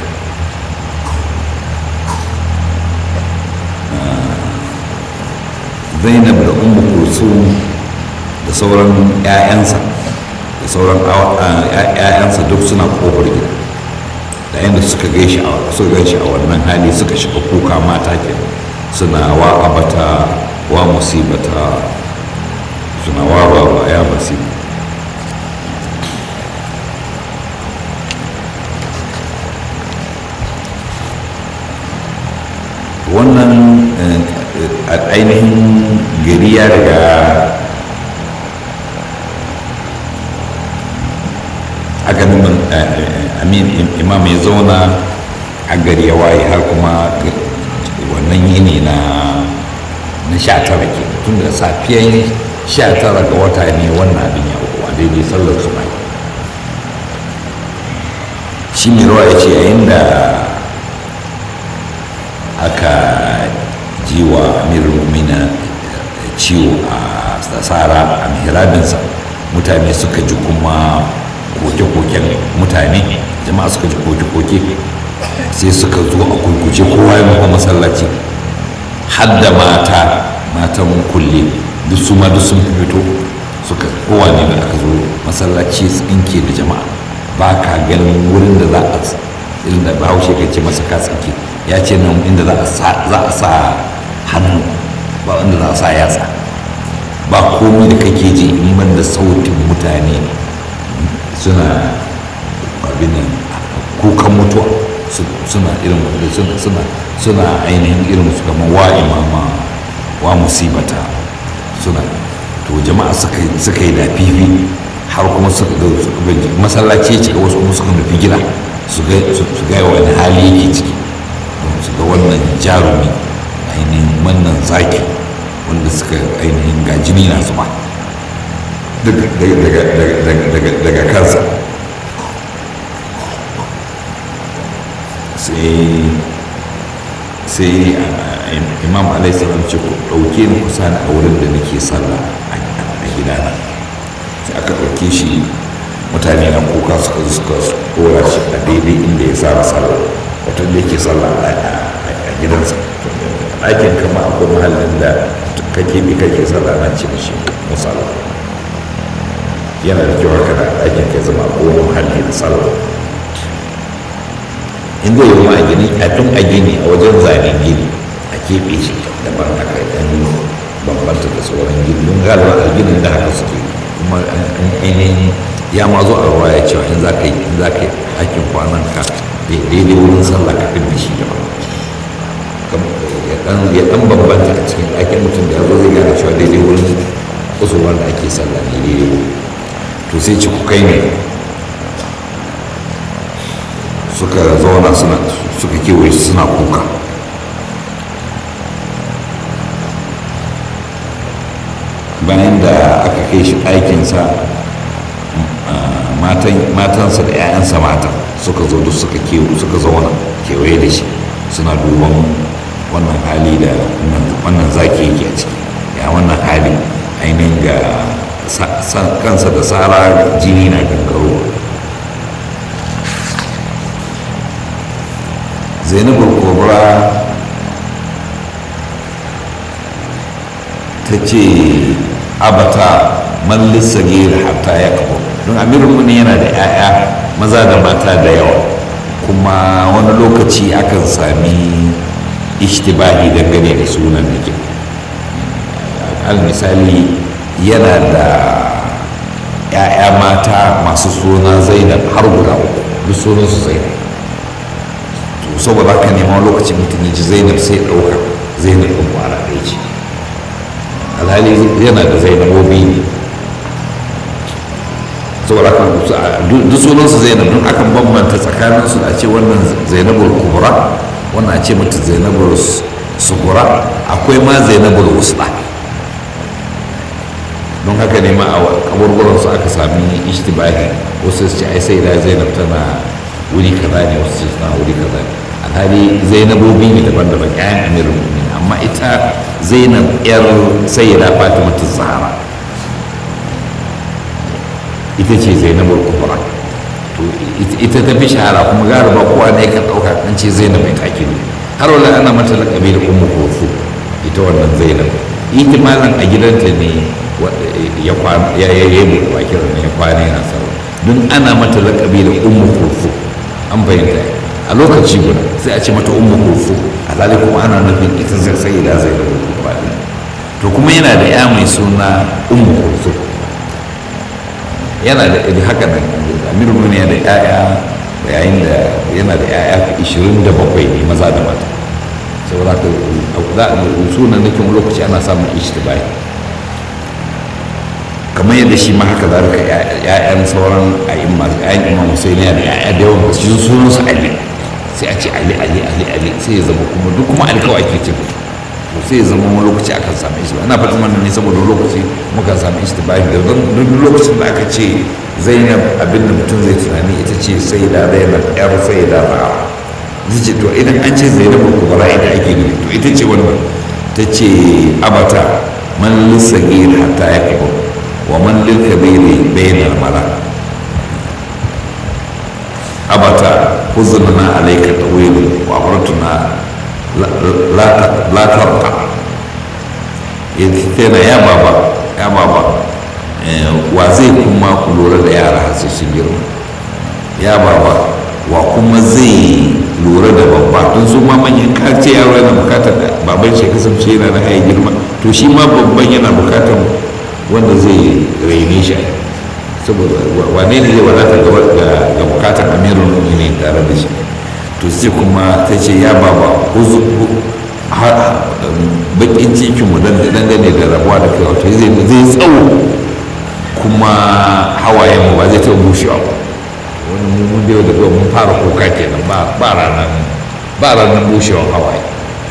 zainab da ummu kulsum da sauran 'ya'yansa da sauran 'ya'yansa duk suna kofar gida da yadda suka gaishe a suka gaishe a wannan hali suka shiga kuka mata ke suna wa abata wa musibata suna wa baba ya musiba wannan ainihin gari ya riga haka nan amin imam ya zauna a gari ya waye har kuma wannan yini na na sha tara ke tun da safiyan sha tara ga wata ne wannan abin ya uku a daidai sallar su bai shi mai ruwa ya ce yayin da aka ji wa amirul mumina ciwo a tsara a mihrabinsa mutane suka ji kuma koke-koken mutane jama'a suka ji koke-koke sai suka zo a kurkuce kowa ya nufa masallaci hadda mata matan kulle duk su ma duk sun fito suka kowa ne da aka zo masallaci tsinke da jama'a ba ka ganin wurin da za a irin da bahaushe ka ce masa ka tsinke ya ce nan inda za a sa hannu ba inda za a sa yatsa ba komi da kake ji in ban da sautin mutane suna abin nan kukan mutuwa suna irin suna suna ainihin irin su kamar wa imama wa musibata suna to jama'a suka yi da fifi har kuma suka ga masallaci ya cika wasu kuma suka nufi gida su ga wani hali yake ciki su ga wannan jarumi ainihin wannan zaki wanda suka ainihin gajini na zuba daga kansa sai imam alaihissalam ce ku ɗauke ni kusa a wurin da nake sallah a gidana sai aka ɗauke shi mutane na kuka suka suka kora shi a daidai inda ya saba sallah wata da yake sallah a gidansa ɗakin kama akwai mahallin da kake bi kake sallah na ce mishi musalla yana da kyau haka da ɗakin ka zama akwai mahalli na sallah in zai yi ma a gini kafin a gini a wajen zanen gini a keɓe shi daban haka ɗan bambanta da sauran gini don galiba a ginin da haka suke kuma ainihin ya ma zo a ruwa ya cewa in za ka yi in za ka yi hakin kwanan ka daidai wurin sallah ka fi da shi daban ya ɗan bambanta a cikin ɗakin mutum da ya zo zai gane cewa daidai wurin kusurwar da ake sallah ne daidai to sai ci ku kai ne suka zauna suna suka kewaye suna kuka bayan da aka kai shi ɗakinsa matansa da 'ya'yansa mata suka zo duk suka suka zauna kewaye da shi suna duban wannan hali da wannan zaki yake a ciki ya wannan hali ainihin ga kansa da tsara jini na gangarowa zainabul kubra ta ce abata mallis sagir hatta ya kabo don amirin muni yana da 'ya'ya maza da mata da yawa kuma wani lokaci akan sami ishtibahi dangane da sunan da ke al misali yana da 'ya'ya mata masu suna zainab har guda uku duk sunansu zainab saboda haka nema lokacin mutum ya ji zainab sai ɗauka zainab ɗin kwana ɗaya ce alhali yana da zainabobi ne saboda haka duk sunansu zainab don akan bambanta tsakaninsu a ce wannan zainabul kubra wannan a ce mata zainabul sugura akwai ma zainabul wusla don haka ne ma a kaburburansu aka sami ishtibahi wasu su ce ai sai da zainab tana wuri kaza ne wasu ce tana wuri kaza ne alhali zainabobi ne daban-daban ƴaƴan amirin mu'minin amma ita zainab yar sayyida fatima ta zahara ita ce zainabul kubra to ita ta fi shahara kuma gara ba kowa ne kan ɗauka an ce zainab mai take ne har wala ana mata laƙabi da ummu kurfu ita wannan zainab ihtimalan a gidanta ne ya kwana ya yi buɗe bakin ya kwana yana sallah don ana mata laƙabi da ummu kurfu an bayyana a lokaci guda sai a ce mata ummu kurfu alhali kuma ana nufin ita zai sai da zai da kurfa to kuma yana da ya mai suna ummu kurfu yana da haka nan amiru mun yana da yaya yayin da yana da yaya 27 ne maza da mata saboda ka za a sunan nake lokaci ana samun ishtibai kamar yadda shi ma haka zalika ya'yan sauran a'imma ya'yan imam husaini da ya'ya da yawan gaske sunan su ali sai a ce ali ali ali ali sai ya zama kuma duk kuma ali kawai ake cin to sai ya zama wani lokaci akan same shi ba ina fatan wannan ne saboda lokaci muka same shi da bayan da don duk lokacin da aka ce zainab abin da mutum zai tunani ita ce sai da zainab yar sai da ra'a zai ce to idan an ce zainab kubara ita ake nufi to ita ce wannan ta ce abata man lissagir hatta ya kabo wa man lil kabiri bainal mala abata huzunna alayka tawil wa abratuna la tarqa yana ya baba ya baba wa zai kuma ku lura da yara har sai sun girma ya baba wa kuma zai lura da babba don su ma manyan kace yaro yana bukatar baban shi kasance yana da hayan girma to shi ma babban yana bukatar wanda zai raine shi saboda wane ne zai wadata ga bukatar amirul mu'minin tare da shi to sai kuma ta ce ya baba bakin cikin mu dangane da rabuwa da kai wato zai tsawo kuma hawayen mu ba zai taɓa bushewa ba wani mun da yau da mun fara kuka kenan ba ranar ba ranar bushewar hawaye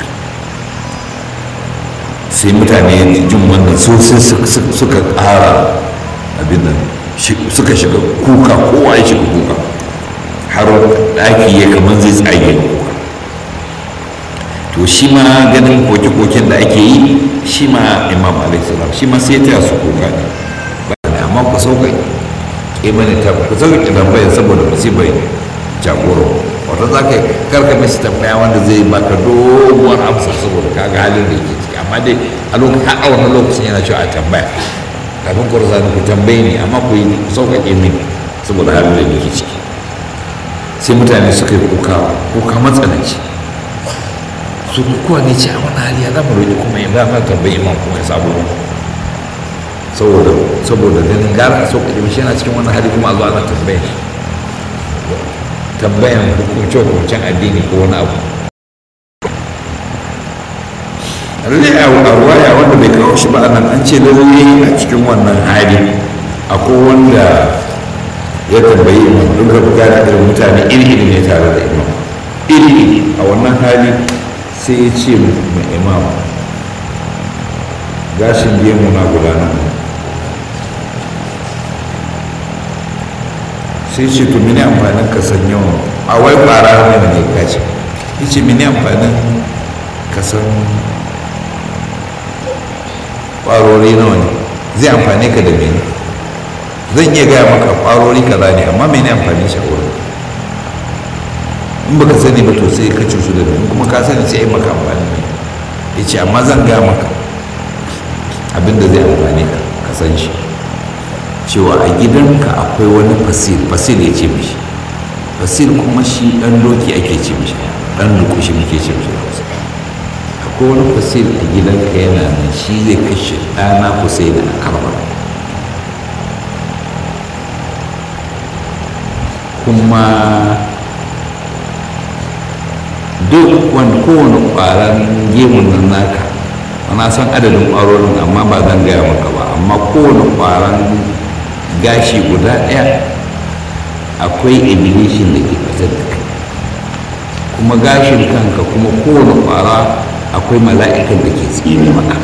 sai mutane jin wannan sosai suka ƙara abin nan suka shiga kuka kowa ya shiga kuka har ɗaki ya kamar zai tsage da kuka to shi ma ganin koke-koken da ake yi shi ma imam alaihissalam shi ma sai ta su kuka ne ba ne amma ku sauka ke mani ta ku sauka ki tambaya saboda musibai jagoro wata za ka karka mashi tambaya wanda zai baka doguwar amsa saboda ka ga halin da yake ciki amma dai a lokacin har a wannan lokacin yana cewa a tambaya kafin ku rasa ku tambaye ni amma ku yi ku sauƙaƙe mini saboda halin da yake ciki sai mutane suka yi kuka kuka matsananci su kuwa ne ce a wani hali ya zama roƙi kuma ya zama tambayi imam kuma ya sabo saboda saboda ganin gara a sauƙaƙe mishi yana cikin wani hali kuma a zo ana tambaye tambayan hukunce-hukuncen addini ko wani abu lalle a ruwaya wanda bai kawo shi ba nan an ce lalle a cikin wannan hali akwai wanda ya tambayi imam duk da buga da irin mutane iri-iri ne tare da imam iri-iri a wannan hali sai ya ce ma imam gashin gemu na gudanar sai ce to mini amfanin ka san yawan a wai fara ne ne gashi ya ce mini amfanin ka san ƙwarori nawa ne zai amfani ka da mene zan iya gaya maka ƙwarori kaza ne amma mene amfani shi a wurin in baka sani ba to sai ka cusu da mene kuma ka sani sai maka amfani ne ya ce amma zan gaya maka abinda zai amfani ka ka san shi cewa a gidanka akwai wani fasil fasil ya ce mishi fasil kuma shi ɗan doki ake ce mishi ɗan lukushi muke ce mishi da wasu akwai wani fasil a gidanka yana nan shi zai kashe ɗana kusai da karbar kuma duk wani kowane ƙwaron gemun nan naka na san adadin ƙwarorin amma ba zan gaya maka ba amma kowane ƙwaron gashi guda ɗaya akwai ibilishin da ke fitar da kai kuma gashin kanka kuma kowane ƙwara akwai mala'ikan da ke tsini maka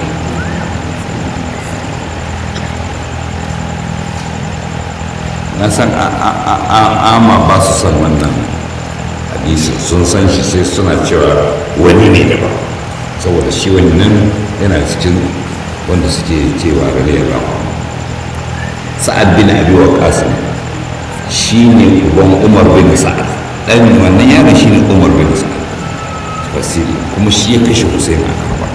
na san ama ba su san wannan hadisi sun san shi sai suna cewa wani ne daban saboda shi wannan yana cikin wanda suke cewa raliyar rawa sa'ad bin abi waqas shi ne uban umar bin sa'ad dan wannan yaron shi ne umar bin sa'ad fasiri kuma shi ya kashe husain a karba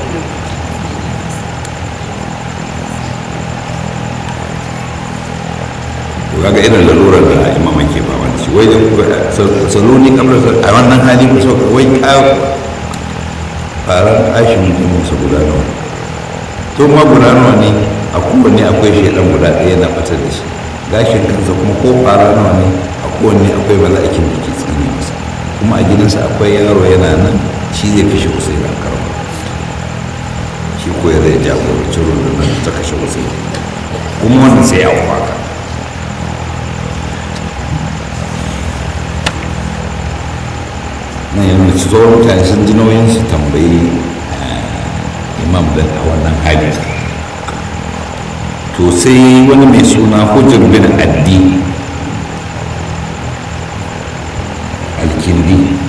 to kaga irin lalurar da imaman ke ba wani shi wai da saloni kamar a wannan hali ku so wai faran ashin mutum su guda nawa to ma guda nawa ne a kowanne akwai shaidan guda ɗaya na fitar da shi gashin kansa kuma ko fara nawa ne a kowanne akwai mala'ikin da ke tsine masa kuma a gidansa akwai yaro yana nan shi zai kashe hussein a karama shi ko ya zai jagoranci rundunar ta kashe hussein kuma wannan sai ya haka na yanzu su zo mutane sun ji nauyin su tambayi imam da a wannan hali to sai wani mai suna hujjar bin addi alkindi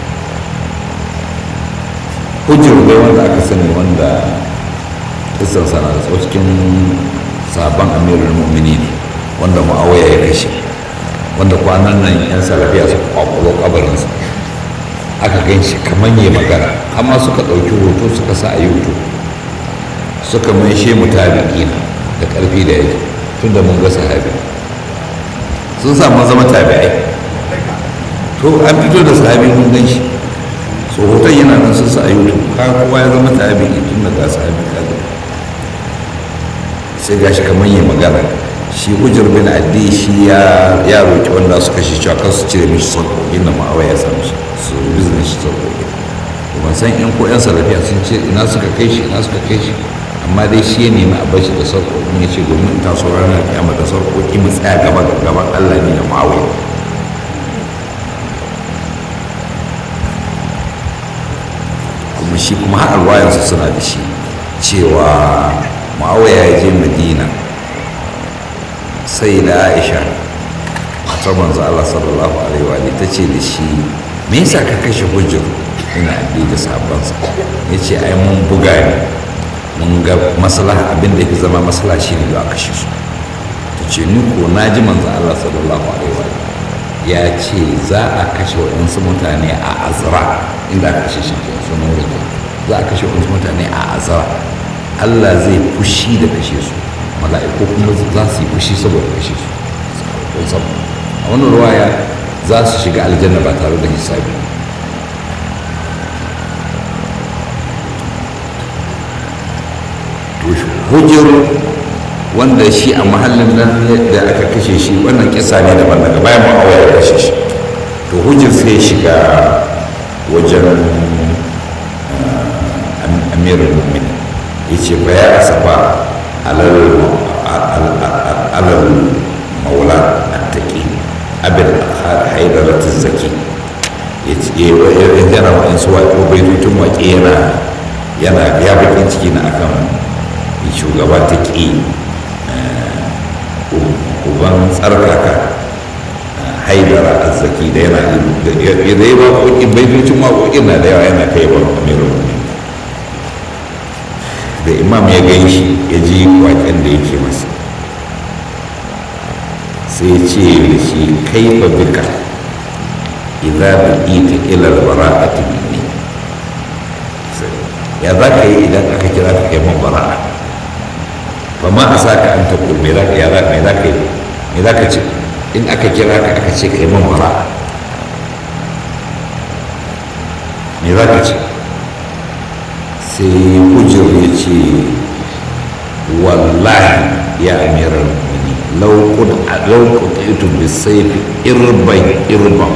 hujjar bai wanda aka sani wanda kisan sana da cikin sabon amirul mu'mini ne wanda ma'awaya ya kashe wanda kwanan nan yan salafiya su kwakwalo kabarinsa aka gan shi kamar yi magana amma suka ɗauki hoto suka sa a youtube suka mai shi mutabiki da ƙarfi da yake tun da mun ga sahabi sun samu zama tabi'ai to an fito da sahabi mun gan shi so hoton yana nan sun sa a youtube ka kowa ya zama tabi'i tun da ga sahabi kaga sai gashi kamar yi magana shi hujjar bin addi shi ya ya roki wanda suka shi cewa kan su cire mishi sarkokin da ma'awa ya samu shi su bizne shi sarkokin ban san yan ko yan salafiya sun ce ina suka kai shi ina suka kai shi amma dai shi ya nemi a bashi da sarkokin ya ce domin in taso ranar kiyama da sarkokin mu tsaya gaba gaban allah ne da ma'awa kuma shi kuma har alwayansu suna da shi cewa ma'awaya ya je madina sai da aisha matar manzo Allah sallallahu alaihi wa ta ce da shi me yasa ka kashe hujjar ina addi da sabansa ya ce ai mun buga ne mun ga maslaha abin da yake zama maslaha shi ne da aka kashe su ta ce ni ko na ji manzo Allah sallallahu alaihi wa ya ce za a kashe waɗansu mutane a azra inda aka kashe shi sunan wurin za a kashe waɗansu mutane a azra Allah zai fushi da kashe su mala'iku kuma za su yi fushi saboda kashe su kun san a wannan ruwaya za su shiga aljanna ba tare da hisabi to hujjar wanda shi a mahallin nan da aka kashe shi wannan kisa ne daban daga bayan ma'awa ya kashe shi to hujjar sai ya shiga wajen amirin mu'minin ya ce ba ya asafa alal maula attaki abin haidaratin zaki ya ce yana wa'insu waƙo baitutun waƙe yana yana ya bakin ciki na akan shugaba ta ƙi uban tsarkaka haidara azzaki da yana da ya yi waƙoƙin baitutun waƙoƙin na da yawa yana kai ba amirin da imam ya gan shi ya ji waƙen da yake masa sai ce da shi kaifa bika idza bi'ita ila al-bara'ati minni ya za ka yi idan aka kira ka kai man bara'a fa ma a saka an ta me za ka ya za me za ka yi me za ka ce in aka kira ka aka ce kai man bara'a me za ka ce sai hujjar ya ce wallahi ya amirar mini lauƙun ɗaitu bi saifi irban irban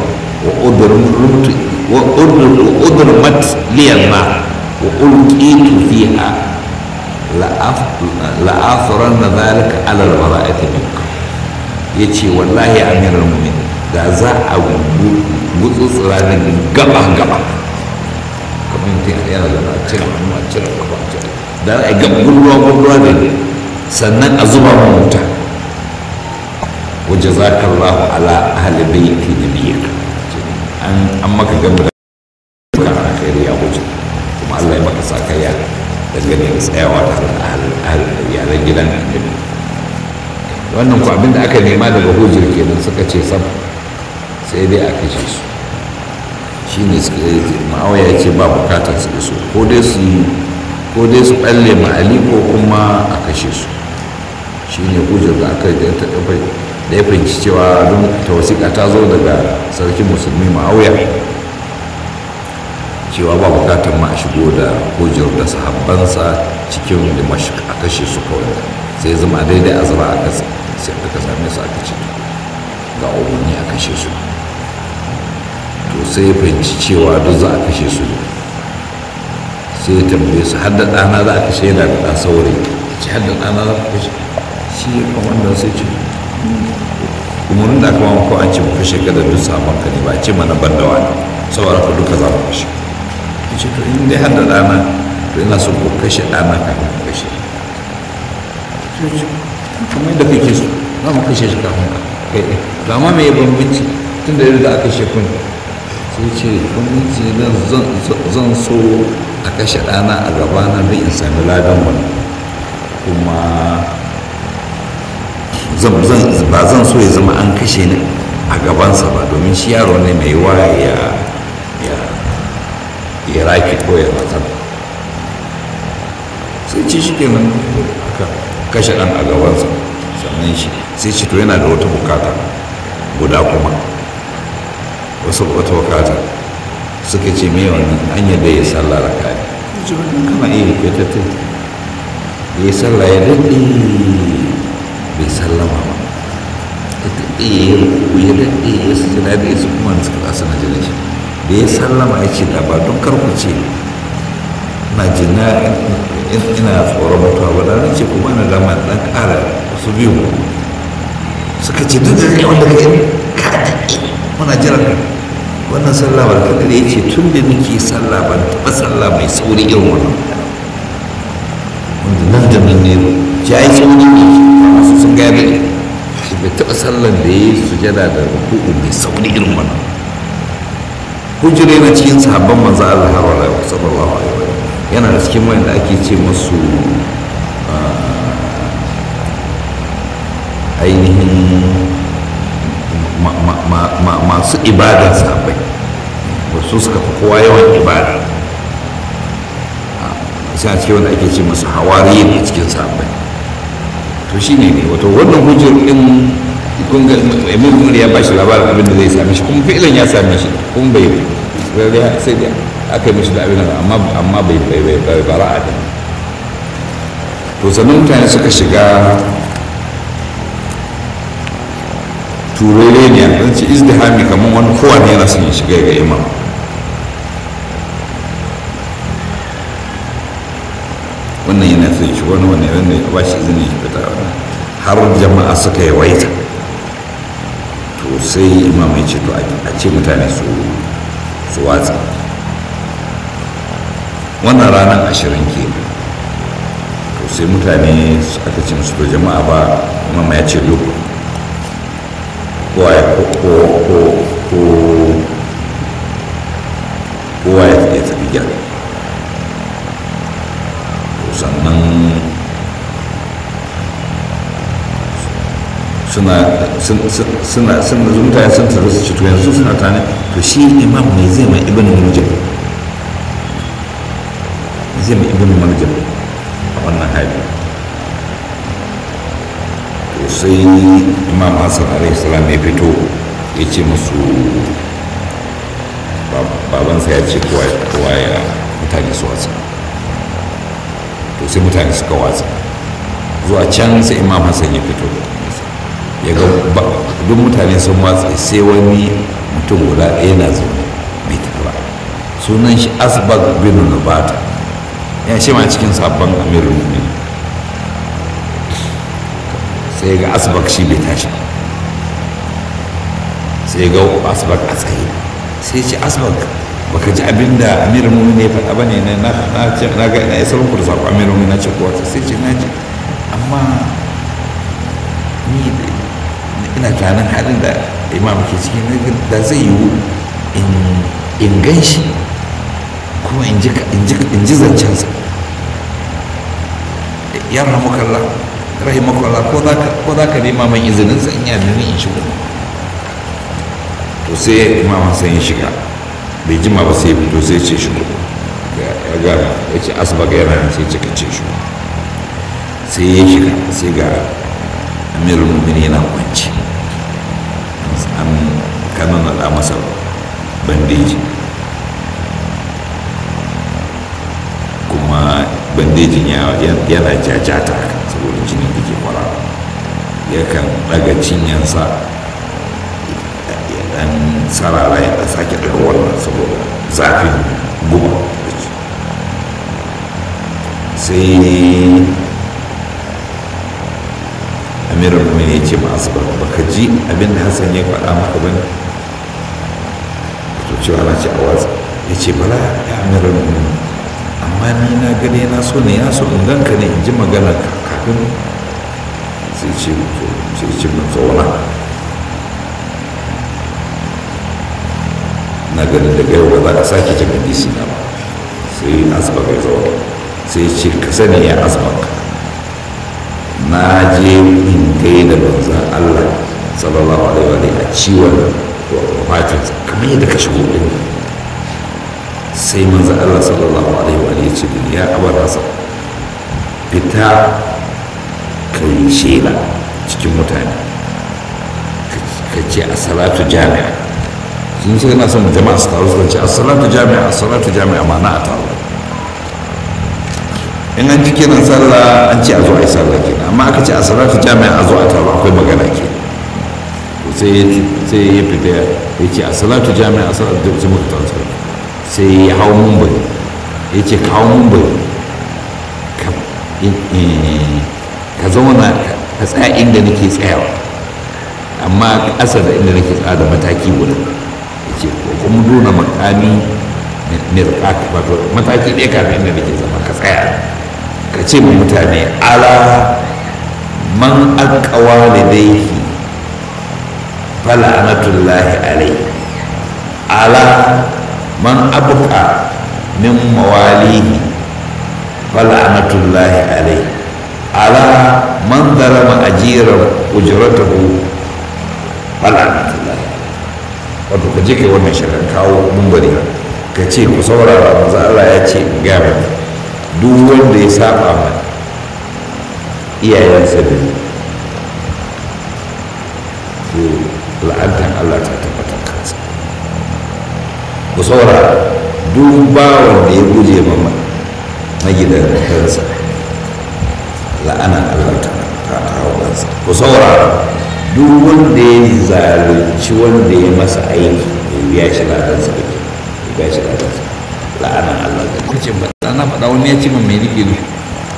wa udurmat liyan na wa ulƙitu fiha la'afuran na zalika alal bara'ati minka ya ce wallahi ya amirar mini da za a gutsutsura da gaba-gaba kamar mutum yana da na cire hannu a cire kafa a cire da a ga gulluwa gulluwa da ne sannan a zuba mu wuta waje za ka rahu ala ahli baiti da biyar an maka gamba da kan alkhairi a waje kuma Allah ya maka sakaya dangane da tsayawa tare da iyalan gidan annabi wannan ku abinda aka nema daga hujjar kenan suka ce sam sai dai a kashe su shi ne ma'awaya ya ce ba bukatar su iso ko dai su ko dai su balle ma'ali ko kuma a kashe su shi ne hujjar da aka da ta da ya fahimci cewa don ta wasiƙa ta zo daga sarkin musulmi ma'auya cewa ba bukatar ma a shigo da hujjar da sahabbansa cikin dimashq a kashe su kawai sai zama daidai a zama aka sai aka same su aka ce ga umarni a kashe su to sai ya fahimci cewa duk za a kashe su ne sai ya tambaye su har da ɗana za a kashe yana da ɗan saurayi ce har da ɗana za a kashe shi kwamandan sai ce umarin da aka mamu ko an ce mu kashe ka da duk sabon ka ne ba ce mana ban da wani saboda ku duka za mu kashe ya ce to in dai har da ɗana to ina so ku kashe ɗana kafin ku kashe sai ce kamar yadda kake so za mu kashe shi kafin ka kai ɗin to amma me ya bambanci tun da yadda aka kashe kun sai ce bambanci zan so a kashe ɗana a gabana don in sami ladan wani kuma ba zan so ya zama an kashe ni a gabansa ba domin shi yaro ne mai wa ya ya raki ko ya matsar sai ce shi kenan aka kashe ɗan a gabansa sannan shi sai ce to yana da wata bukata guda kuma wasu wata bukata suka ce me wannan an yadda ya sallah raka ne ce wannan kana iya kai ta ta ya yi sallah ya daɗe bai sallama ba ya daɗe ya ruku ya daɗe ya su jira da ya su kuma da suka kasa na jira shi da ya sallama ya ce da ba don karku ce na ji na ina tsoron mutuwa ba da ce kuma na dama ɗan ƙara wasu biyu suka ce duk da kai wanda kai ka daɗe muna jiran ka wannan sallah ba kaɗa da ya ce tun da nake sallah ban taɓa sallah mai sauri irin wannan wanda nan da nan ne ya yi sauri ne masu sun gaya da shi bai taɓa sallan da ya yi sujada da ruku'u mai sauri irin wannan hujjire na cikin sahabban manzo Allah har wala sallallahu alaihi wa yana da cikin wanda ake ce musu ainihin masu ibadar sahabbai wasu suka fi kowa yawan ibada sai a cikin wanda ake ce masu hawari ne cikin sahabbai to shi ne ne wato wannan hujjar din kun ga emir umar ya bashi labarin abin da zai same shi kuma fi'ilan ya same shi kuma bai sai da aka yi mishi da abin amma amma bai bai bai bai bara'a da to sannan mutane suka shiga turere ne a ce izdihami kamar wani kowane yana son ya shiga ga imam wannan yana son shi wani wani wanda ya ba shi izini ya fita har jama'a suka yawaita to sai imam ya ce to a ce mutane su su watsa wannan ranar ashirin ke to sai mutane aka ce musu to jama'a ba imam ya ce duk kowa ya kowa ya tafi gida sannan suna suna suna mutane sun taru su ci to yanzu suna tane to shi imam ne zai mai ibn murjam zai mai ibn murjam a wannan hali to sai imam hassan alaihi salam ya fito ya ce musu babansa ya ce kowa ya mutane su watsa to sai mutane suka watsa zuwa can sai imam hassan ya fito ya ga duk mutane sun watsa sai wani mutum guda ɗaya na zaune mai tafiya sunan shi asbag bin nubata ya shi ma cikin sabon amirin mumin sai ga asbag shi bai tashi ba sai ga asbag a tsaye sai ce asbag baka ji abin da amirin mumin ya faɗa ba ne na ce na ga ina isar muku da saƙo amirin mumin na ce kowa sai ce na ji amma ni ina tunanin halin da imam ke ciki da zai yiwu in gan shi kuma in ji zancensa ya rahamukalla rahimakallah ko za ka nema man izininsa in yana in shigo to sai imam sai ya shiga bai jima ba sai fito sai ce shigo ya ga ya ce asbaga yana sai cika ce shigo sai ya shiga sai ga amirul mu'minin yana kwanci an kanan da masa bandeji kuma bandejin yana jajata saboda jinin da ke kwara yakan daga cinyansa ya dan sarara ya dan sake daga wannan saboda zafin guba sai amirin mu ya ce ma asbar baka ji abin da hassan ya faɗa maka ba ne to cewa na ce a watsa ya ce bala ya amirin mu amma ni na gane na so ne ya so in ganka ne in ji magana kafin sai ce to sai ce mun zauna na ganin daga yau ba za ka sake jin hadisi na ba sai asbak ya zauna sai ce ka sani ya asbak na je in kai da manzan Allah sallallahu alaihi wa a ciwon wafatin kamar yadda ka shigo din sai manzan Allah sallallahu alaihi wa ya ce ya abar rasa fita kai shela cikin mutane ka ce a salatu jami'a sun suka na son jama'a su taru suka ce a salatu jami'a a salatu jami'a ma na a taru in an ji kiran sallah an ce a zo a yi sallah kenan amma aka ce a salatu jami'a a zo a taru akwai magana ke sai ya fita ya ce a salatu jami'a a salatu jami'a sai muka taru sai ya hau mun bai ya ce ka hau mun bai ka zauna ka tsaya inda nake tsayawa amma ƙasa da inda nake tsaya da mataki guda ya ce ko kuma nuna makami mirka wato mataki ɗaya kafin inda nake zama ka tsaya ka ce ma mutane ala man alƙawa da daihi fala'anatullahi alai ala man abuka min mawalihi fala'anatullahi alai ala man darama ajiran ujratahu fala'anatullahi wato ka je kai wannan shirin kawo mumbari ka ce ku saurara manzo Allah ya ce in ga maka duk wanda ya saba ma iyayensa da to la'antar Allah ta tabbatar kansa ku saurara duk bawan da ya guje ma magidantarsa la'anar Allah ta hau kansa ku saurara duk wanda ya zalunci wanda ya masa aiki ya biya shi ladansa da ya biya shi ladansa la'anar Allah da kuce ba na faɗa wani ya ce min mai nake nufi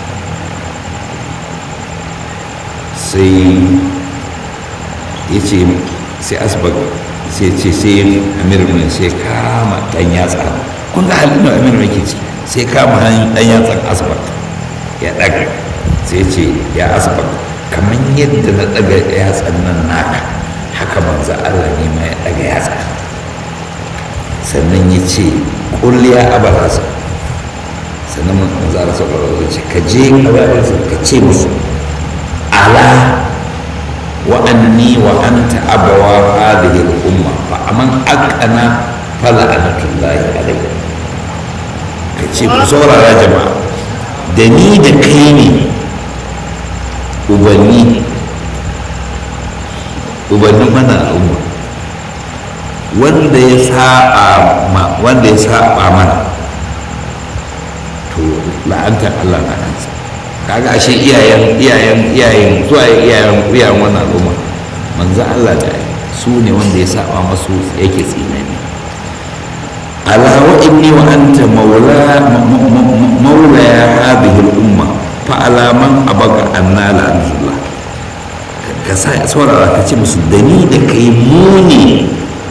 sai ya ce sai asbag sai ce sai amir mai sai kama ɗan yatsa kun ga halin da amir mai ke ci sai kama ɗan yatsan asbag ya ɗaga sai ce ya asbag kamar yadda na ɗaga yatsan nan naka haka manzo Allah ne ma ya ɗaga yatsa sannan ya ce kulliya abarasa sannan manzo Allah sallallahu alaihi ce ka je abarasa ka ce musu ala wa anni wa anta abawa hadhihi al-umma fa aman aqana fala anatullahi alayhi ka ce ku saurara jama'a da ni da kai ne ubanni ubanni mana al'umma wanda ya saba ma wanda ya saba mana to la'antar Allah na kansa kaga ashe iyayen iyayen iyayen zuwa iyayen iyayen wannan al'umma manzo Allah da su ne wanda ya saba masu yake tsinani ala wa inni wa anta maula maula ya hadhihi al-umma fa ala man abaga anna la anzullah ka sa saurara ka ce musu da ni da kai mu ne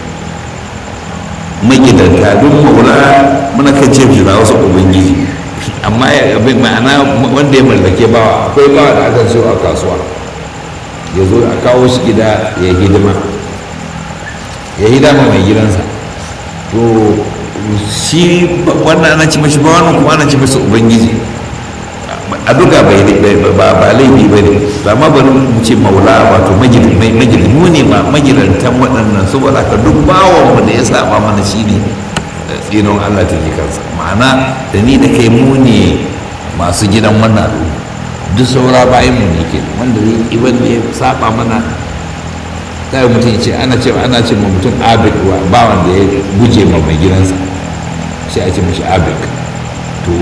magidanta don maula muna kan ce shi wasu ubangiji amma abin ma'ana wanda ya mallake bawa akwai bawa da aka siyo a kasuwa ya zo a kawo shi gida ya hidima ya hidama mai gidansa to shi wannan ana ci mashi ba wannan kuma ana ci mashi ubangiji a duka bai ba ba laifi ba ne ba ma bari mu ce maula wato magid mu ne ma magidantan waɗannan saboda ka duk bawon mu da ya saba mana shine tsinon Allah ta kansa ma'ana da ni da kai mu ne masu gidan wannan al'umma duk saura bayan mu ne ke wanda zai yi wanda ya saba mana kai mutum ce ana ce ana ce ma mutum abid wa bawan da ya guje ma mai gidansa sai a ce mishi abid to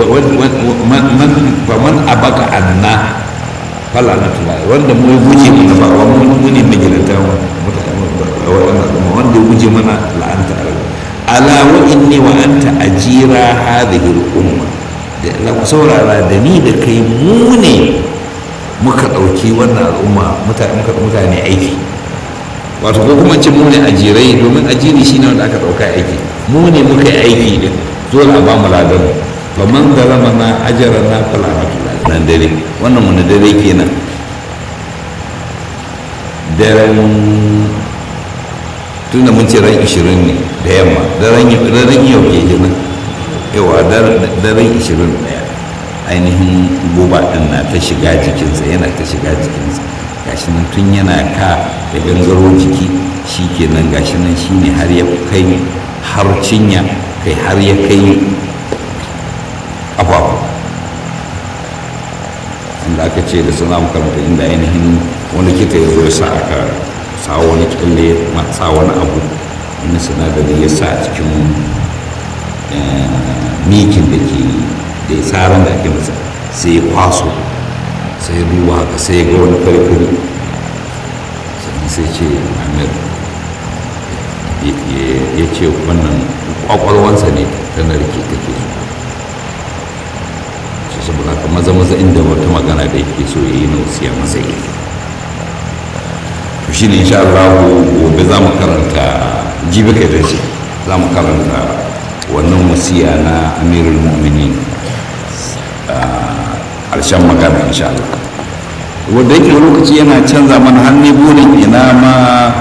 man abaka anna fala na tulai wanda mu guje mana ba wa mu ne mai gidanta wanda ya guje mana la'anta ala wa inni wa anta ajira hadhihi al-umma da la ku saurara da ni da kai mu ne muka ɗauki wannan al'umma muka mutane aiki wato ko kuma cin mu ne ajirai domin ajiri shine wanda aka ɗauka aiki mu ne muka yi aiki din dole a ba mu ladan ba man da rama na ajara na falamatu nan dare wannan wani dare kenan daren tun da mun ce ran 20 ne da yamma daren yau ke kenan yawa daren 21 ainihin goba ɗin na ta shiga jikinsa yana ta shiga jikinsa gashi nan tun yana ka da gangaro jiki shi kenan gashi nan shi ne har ya kai har cinya kai har ya kai ƙafafu inda aka ce da suna makaranta inda ainihin wani kita ya zo ya sa aka sa wani kyalle sa wani abu wani sinadari ya sa a cikin mikin da ke da ya tsaron da ake masa sai ya kwaso sai ya duba haka sai ya ga wani farfari sannan sai ce amir ya ce wannan kwakwalwansa ne ta narke take so su saboda haka maza maza inda wata magana da yake so ya yi na wasiya masa yi to shine insha Allah gobe za mu karanta jibi kai da ce za mu karanta wannan wasiya na amirul mu'minin ƙarshen magana insha Allah wanda yake lokaci yana canza mana hannu burin ina ma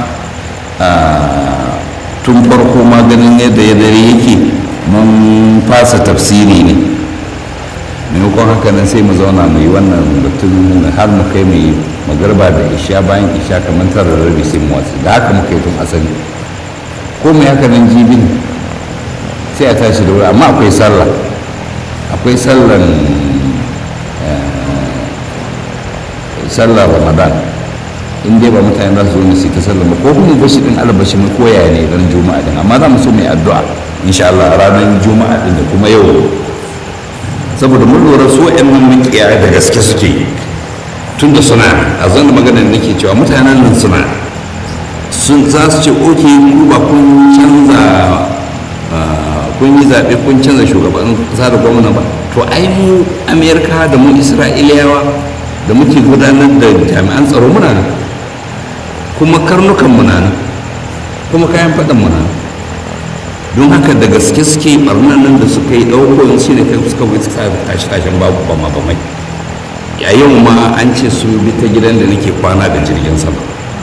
tun farko ma ganin yadda ya dare yake mun fasa tafsiri ne maimakon haka nan sai mu zauna mu yi wannan batun har mu kai mu yi magarba da isha bayan isha kamar tara rabi sai mu wasu da haka muka yi tun asali ko mai haka nan jibin sai a tashi da wuri amma akwai sallah akwai sallan sallar ramadan in dai ba mutane za su zo su ta sallar ba ko kuma bashi din albashi mu koya ne ran juma'a din amma za mu so mai addu'a insha Allah ranar juma'a din da kuma yau saboda mun lura su wa'annan makiya da gaske suke tun da suna a zan maganar nake cewa mutanen nan suna sun za su ce oke ku ba kun canza kun yi zaɓe kun canza shugaban ƙasa da gwamna ba to ai mu amerika da mu isra'iliyawa da muke gudanar da jami'an tsaro muna nan kuma karnukan muna nan kuma kayan faɗan muna nan don haka da gaske suke barnan nan da suka yi ɗauko shi ne kai suka wuce sa tashi tashin babu ba ma ba mai a yau ma an ce sun bi ta gidan da nake kwana da jirgin sama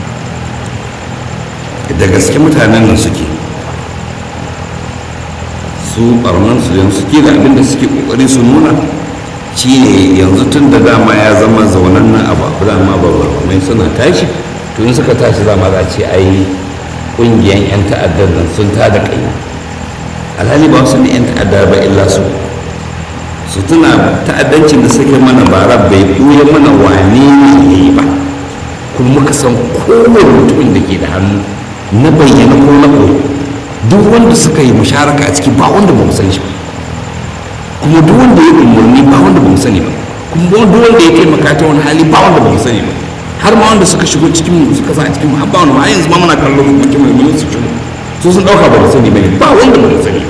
da gaske mutanen nan suke su barnan su yanzu suke da abin da suke kokari su nuna shi ne yanzu tun da dama ya zama zaunan nan abu abu dama ba mai suna tashi to in suka tashi zama za ce ai ƙungiyar 'yan ta'addar nan sun ta da kai alhali ba su ne 'yan ta'addar ba illa su su tuna ta'addancin da suke mana bara bai ɓuya mana wane ne ya yi ba kuma muka san kowane mutumin da ke da hannu na bayyana ko na koyi duk wanda suka yi musharaka a ciki ba wanda ba mu san shi ba kuma duk wanda ya umarni ba wanda ba mu sani ba kuma duk wanda ya taimaka ta wani hali ba wanda ba mu sani ba har ma wanda suka shigo cikin mu suka sa a cikin mu har ba wani ma yanzu ma muna kallon mu mutum mai mun su shigo su sun dauka ba mu sani ba ne ba wanda ba mu sani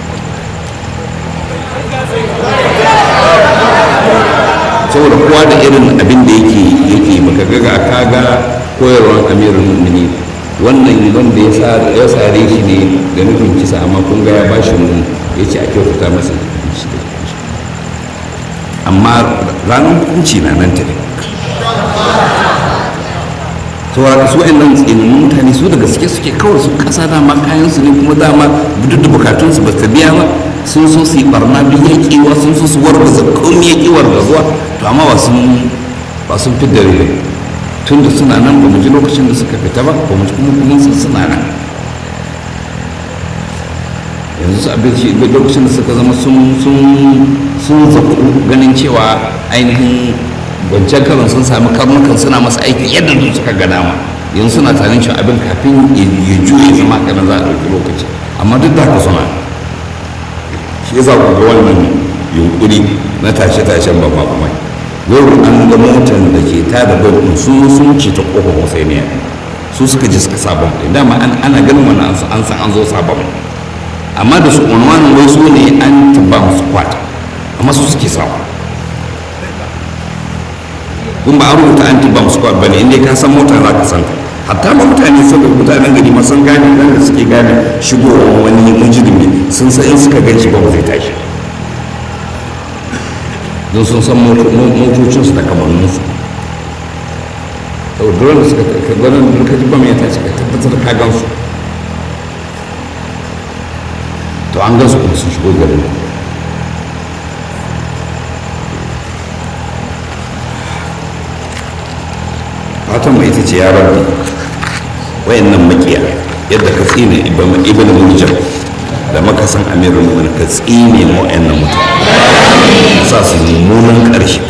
saboda kowa da irin abin da yake yake baka ga ga kaga koyarwar amirul mu'minin wannan wanda ya sare shi ne da nufin kisa amma kun ga ya bashi mu ya ce a kyautata masa amma ranar hukunci na nan ta ne saboda su wa'in nan tsinin mutane su da gaske suke kawai su kasa dama kayan su ne kuma dama duk da bukatun su ba ta biya ba sun so su yi barna duk yaƙiwa sun so su wargaza komai yaƙiwar gazuwa to amma ba sun ba sun fi dare tun da suna nan ba mu ji lokacin da suka fita ba ba mu ji kuma kuma sun suna nan yanzu su abin shi lokacin da suka zama sun sun zaku ganin cewa ainihin wancan karon sun sami karnukan suna masa aiki yadda su suka gana ma yanzu suna tunanin cewa abin kafin ya juye zama kanan za a ɗauki lokaci amma duk da haka suna shi yasa ku ga wannan yunkuri na tashe-tashen babba kuma yau an ga motar da ke ta da babban su sun ce ta kofar husainiya su suka ji suka sabon ɗin dama ana ganin wannan an san an zo sabon amma da su unwanin wai su ne an taba musu kwata amma su suke sawa kun ba a rubuta anti bomb squad bane inda ka san mota za ka san hatta ma mutane sun mutanen gari ma sun gane nan da suke gane shigowar wani mujrimi sun san in suka gan shi ba zai tashi don sun san motocinsu da kamanninsu sau da suka ganin da ka ji bam ya tashi ka tabbatar ka gan su to an gan su kuma sun shigo garin fatan mai ita ce ya rabbi wayannan makiya yadda ka tsine ibn murjan da makasan amirul mu'minin ka tsine mu wayannan mutane sa su mummunan ƙarshe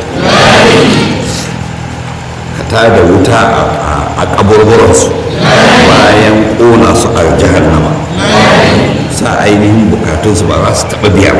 ka tada wuta a kaburburansu bayan ƙona su a jahannama sa ainihin bukatunsu ba za su taɓa biya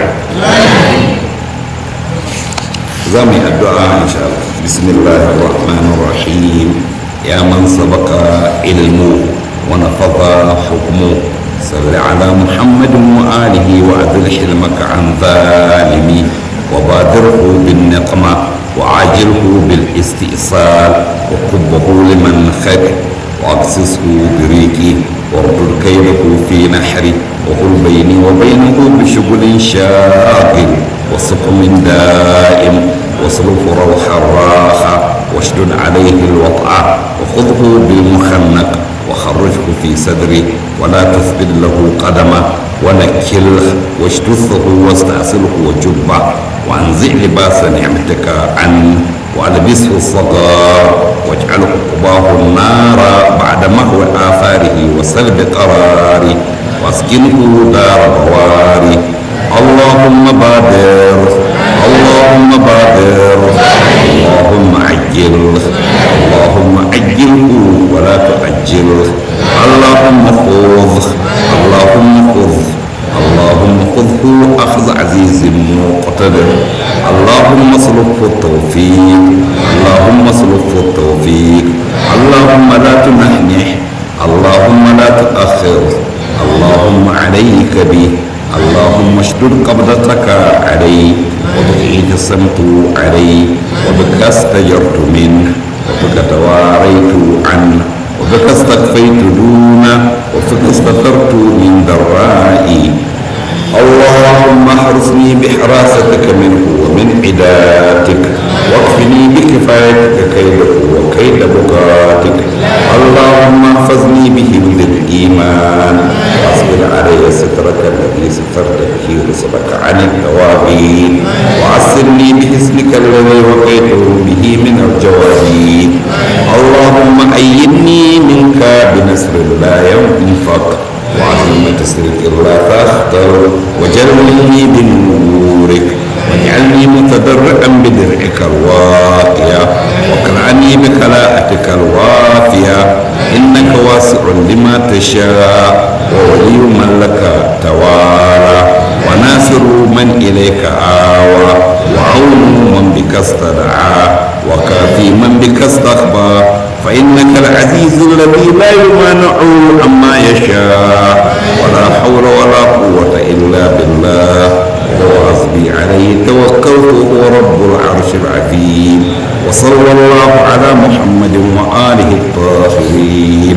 za mu yi addu'a insha Allah bismillahir rahmanir rahim ya man sabaka ilmu wa nafadha hukmu صل على محمد وآله وأذل حلمك عن ظالمي وبادره بالنقمة وعاجله بالاستئصال وكبه لمن خد واقصصه بريقي واردد كيده في نحري وقل بيني وبينه بشغل شاغل وسقم دائم واصرف روح الراحة واشدد عليه الوطأ وخذه بالمخنق وخرجه في صدري ولا تثبت له قدما ونكله واجتثه واستأصله وجبه وانزع لباس نعمتك عنه والبسه الصغار واجعله قباه النار بعد مهو آثاره وسلب قراري واسكنه دار بواري اللهم بادر اللهم بادر اللهم عجل اللهم عجله ولا تعجله اللهم خذ اللهم خذ اللهم خذه أخذ عزيز مقتدر اللهم اصرفه التوفيق اللهم اصرفه التوفيق اللهم لا تنحنح اللهم لا تؤخر اللهم عليك به اللهم اشدد قبضتك عليه وبك اعتصمت عليه وبك استجرت منه وبك تواريت عنه وبك استخفيت دونه وبك استثرت من ضرائي اللهم احرسني بحراستك منه ومن عداتك واكفني بكفايتك كيده وكيد بكاتك اللهم احفظني بحفظ الايمان واصبر علي سترك الذي سترت به رسلك عن التوابين وعسرني بحسنك الذي وقيته به من الجوابين اللهم ايدني منك بنصر لا ينفق وعظم تسرك لا تختر وجلني بنورك واجعلني متضرعا بدرعك الواقية واقنعني بكلاءتك الوافية إنك واسع لما تشاء وولي من لك توالى وناصر من إليك آوى وعون من بك استدعى وكافي من بك استخبى فإنك العزيز الذي لا يمانع عما يشاء ولا حول ولا قوة إلا بالله هو حسبي عليه توكلت هو رب العرش العظيم وصلى الله على محمد وآله الطاهرين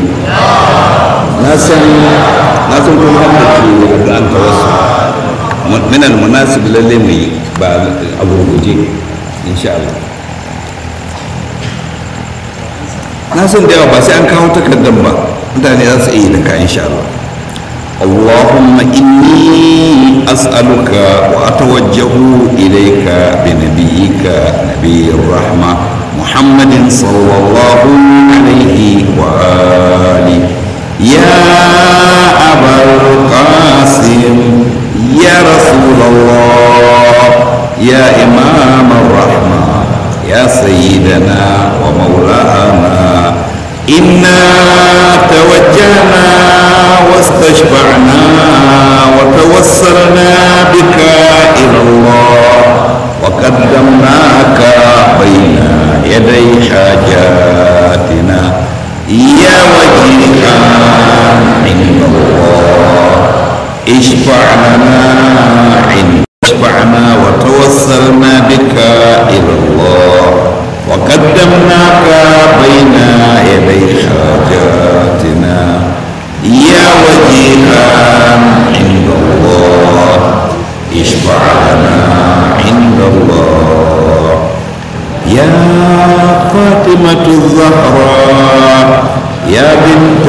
ناسا ناسا كما أنت أن توسل من المناسب للي بعد أبو إن شاء الله na san da yawa ba sai an kawo takardar ba mutane za su iya da ka insha Allah اللهم إني أسألك وأتوجه إليك بنبيك نبي الرحمة محمد صلى الله عليه وآله يا أبا القاسم يا رسول الله يا إمام الرحمة يا سيدنا ومولانا إنا توجهنا واستشفعنا وتوسلنا بك إلى الله وقدمناك بين يدي حاجاتنا يا وجيها عند الله اشفع لنا عند اشفعنا وتوسلنا بك إلى الله وقدم قدمناك بين يدي حاجاتنا يا وجيها عند الله اشفع لنا عند الله يا فاطمة الزهراء يا بنت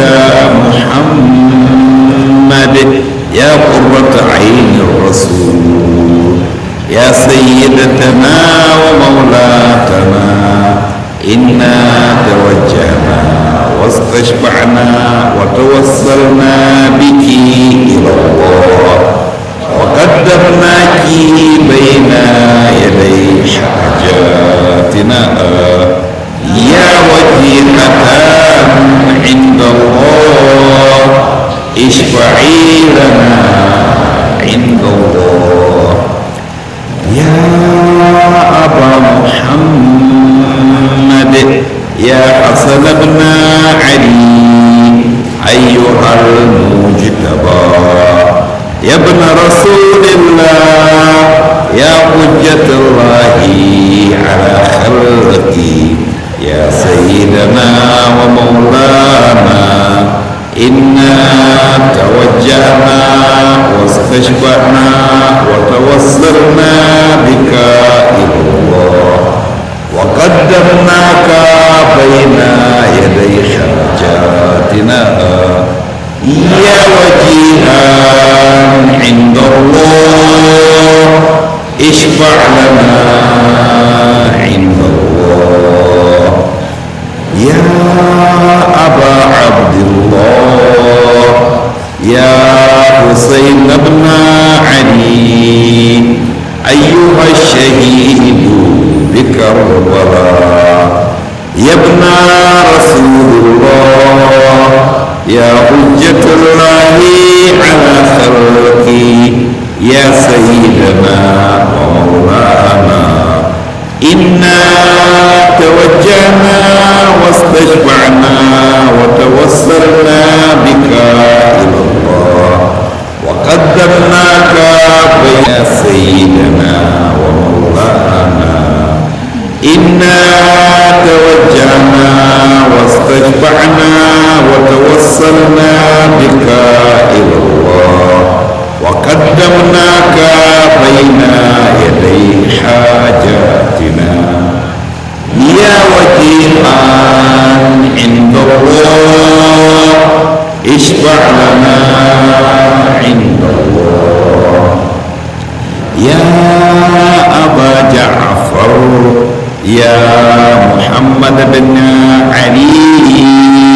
محمد يا قرة عين الرسول يا سيدتنا ومولاتنا إنا توجهنا واستشفعنا وتوسلنا بك إلى الله وقدمناك بين يدي حاجاتنا يا وجيهة عند الله اشفعي لنا عند الله يا أبا محمد يا حسن بن علي أيها المجتبى يا ابن رسول الله يا حجة الله على خلقه يا سيدنا ومولانا إنا توجهنا واستشفعنا وتوسلنا بك إلى الله وقدمناك بين يدي حاجاتنا يا وجيها عند الله اشفع لنا عند الله يا أبا عبد الله يا حسين بن علي أيها الشهيد بكربلاء يا ابن رسول الله يا حجة الله على خلقه يا سيدنا ومولانا إنا توجهنا واستشفعنا وتوسلنا بك إلى الله وقدمناك بين سيدنا ومولانا إنا توجهنا واستشفعنا وتوسلنا بك إلى الله وقدمناك بين يدي حاجاتنا يا وجيها عند الله اشفع لنا عند الله يا أبا جعفر يا محمد بن علي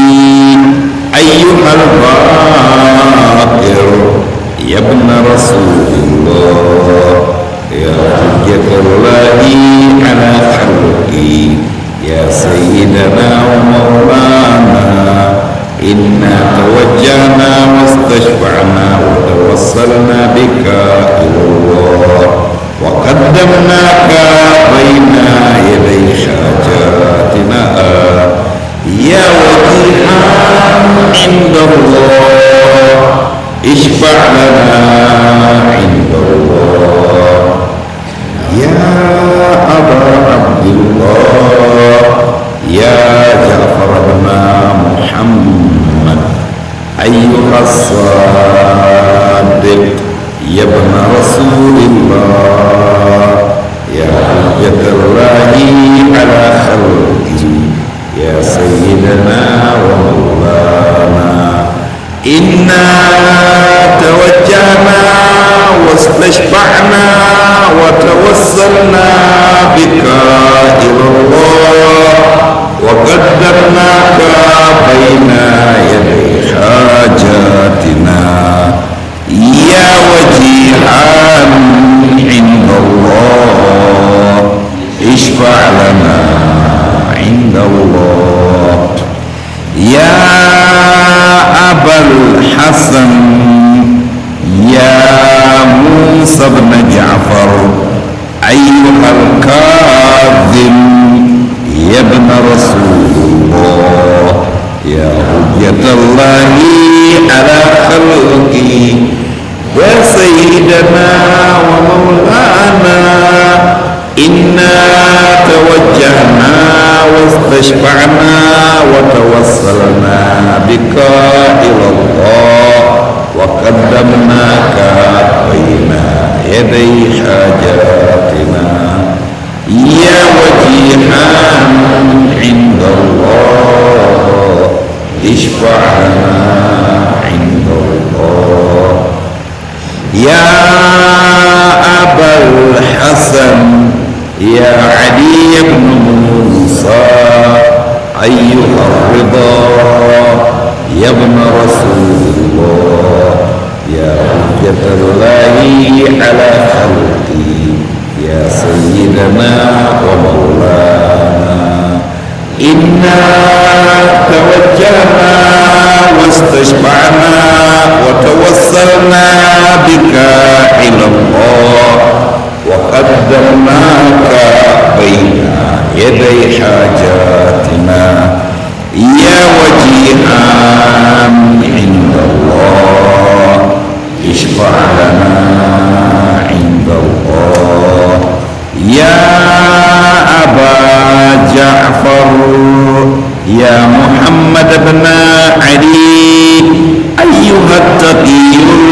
أيها الباقر يا ابن رسول الله يا حجة الله على خلقه يا سيدنا ومولانا إنا توجهنا واستشفعنا وتوسلنا بك إلى الله وقدمناك بين يدي حاجاتنا يا وجيها عند الله اشفع لنا عند الله يا أبا عبد الله يا جعفر بن محمد أيها الصادق يا ابن رسول الله يا حجة الله على خلقه يا سيدنا ومولانا إنا توجهنا واستشفعنا وتوسلنا بك إلى الله وقدرناك بين يدي حاجاتنا يا وجيها عند الله اشفع لنا عند الله يا أبا الحسن يا موسى بن جعفر أيها الكاظم يا ابن رسول الله يا حجة الله على خلقه يا سيدنا ومولانا إنا توجهنا واستشفعنا وتوسلنا بك إلى الله وقدمناك بين يدي حاجاتنا يا وجيها عند الله اشفع لنا عند الله يا أبا الحسن يا علي بن موسى أيها الرضا يا ابن رسول الله يا حجة الله على خلقي يا سيدنا ومولانا إنا توجهنا واستشفعنا وتوسلنا بك إلى الله وقدمناك بين يدي حاجاتنا يا وجيها عند الله اشفع لنا عند الله يا أبا جعفر يا محمد بن علي أيها التقي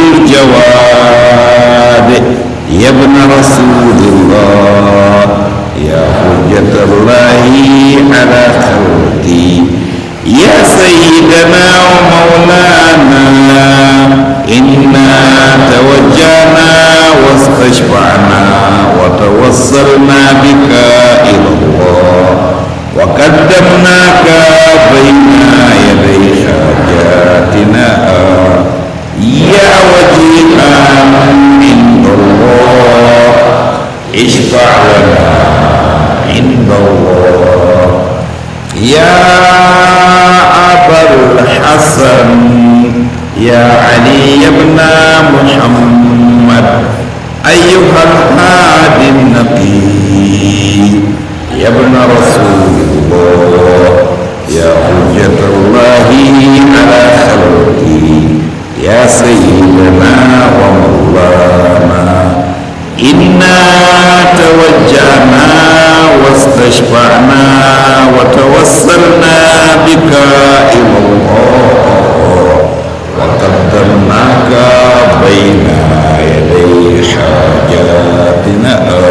الجواد يا ابن رسول الله يا حجة الله على خلقي يا سيدنا ومولانا إنا توجهنا واستشفعنا وتوصلنا بك إلى الله وقدمناك بين يدي حاجاتنا يا وجيها عند الله اشفع لنا عند الله يا أبا الحسن يا علي بن محمد أيها الهادي النقي يا ابن رسول الله يا حجة الله على خلقه يا سيدنا ومولانا إنا توجهنا واستشفعنا وتوسلنا بك إلى الله وقدمناك بين يدي حاجاتنا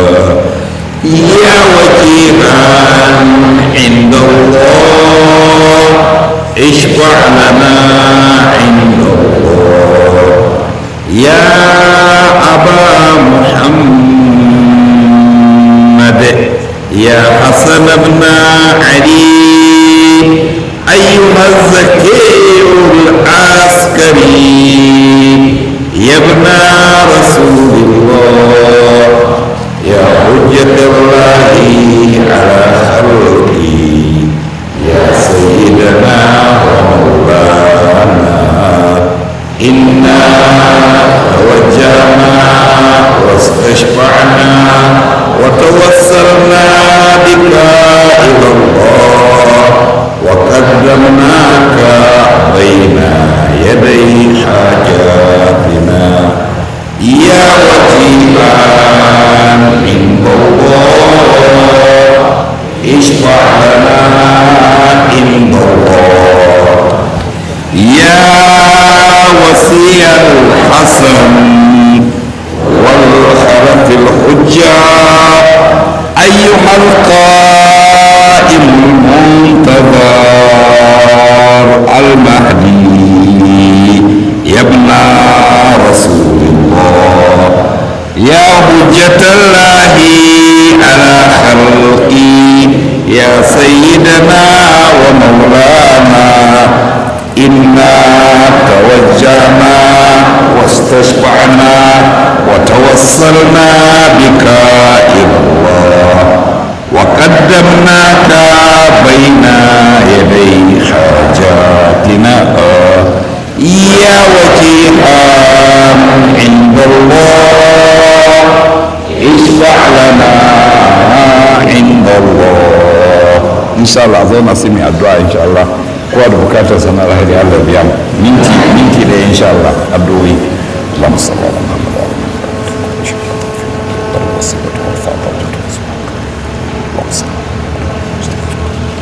يا وجيها عند الله اشفع لنا عند الله يا أبا محمد يا حسن بن علي أيها الزكي العسكري يا ابن رسول الله يا حجة الله على خلقه يا سيدنا ومولانا إنا توجهنا واستشفعنا وتوسلنا بك إلى الله وقدمناك بين يدي حاجاتنا يا وكيلا عند الله اشفع لنا عند الله يا وسيع الحسن والخلف الحجة أيها القائم المنتظر المهدي يا ابن رسول الله يا حجة الله على خلقي يا سيدنا ومولانا إنا توجهنا واستشفعنا وتوسلنا بك إلى الله وقدمناك بين يدي حاجاتنا يا وجيها عند الله اشفع لنا عند الله ان شاء الله zo na sami addu'a insha Allah kowa da bukatar sana alheri Allah biya mu minti minti da insha Allah addu'o'i Allahumma salli ala Muhammad wa ala alihi wa sahbihi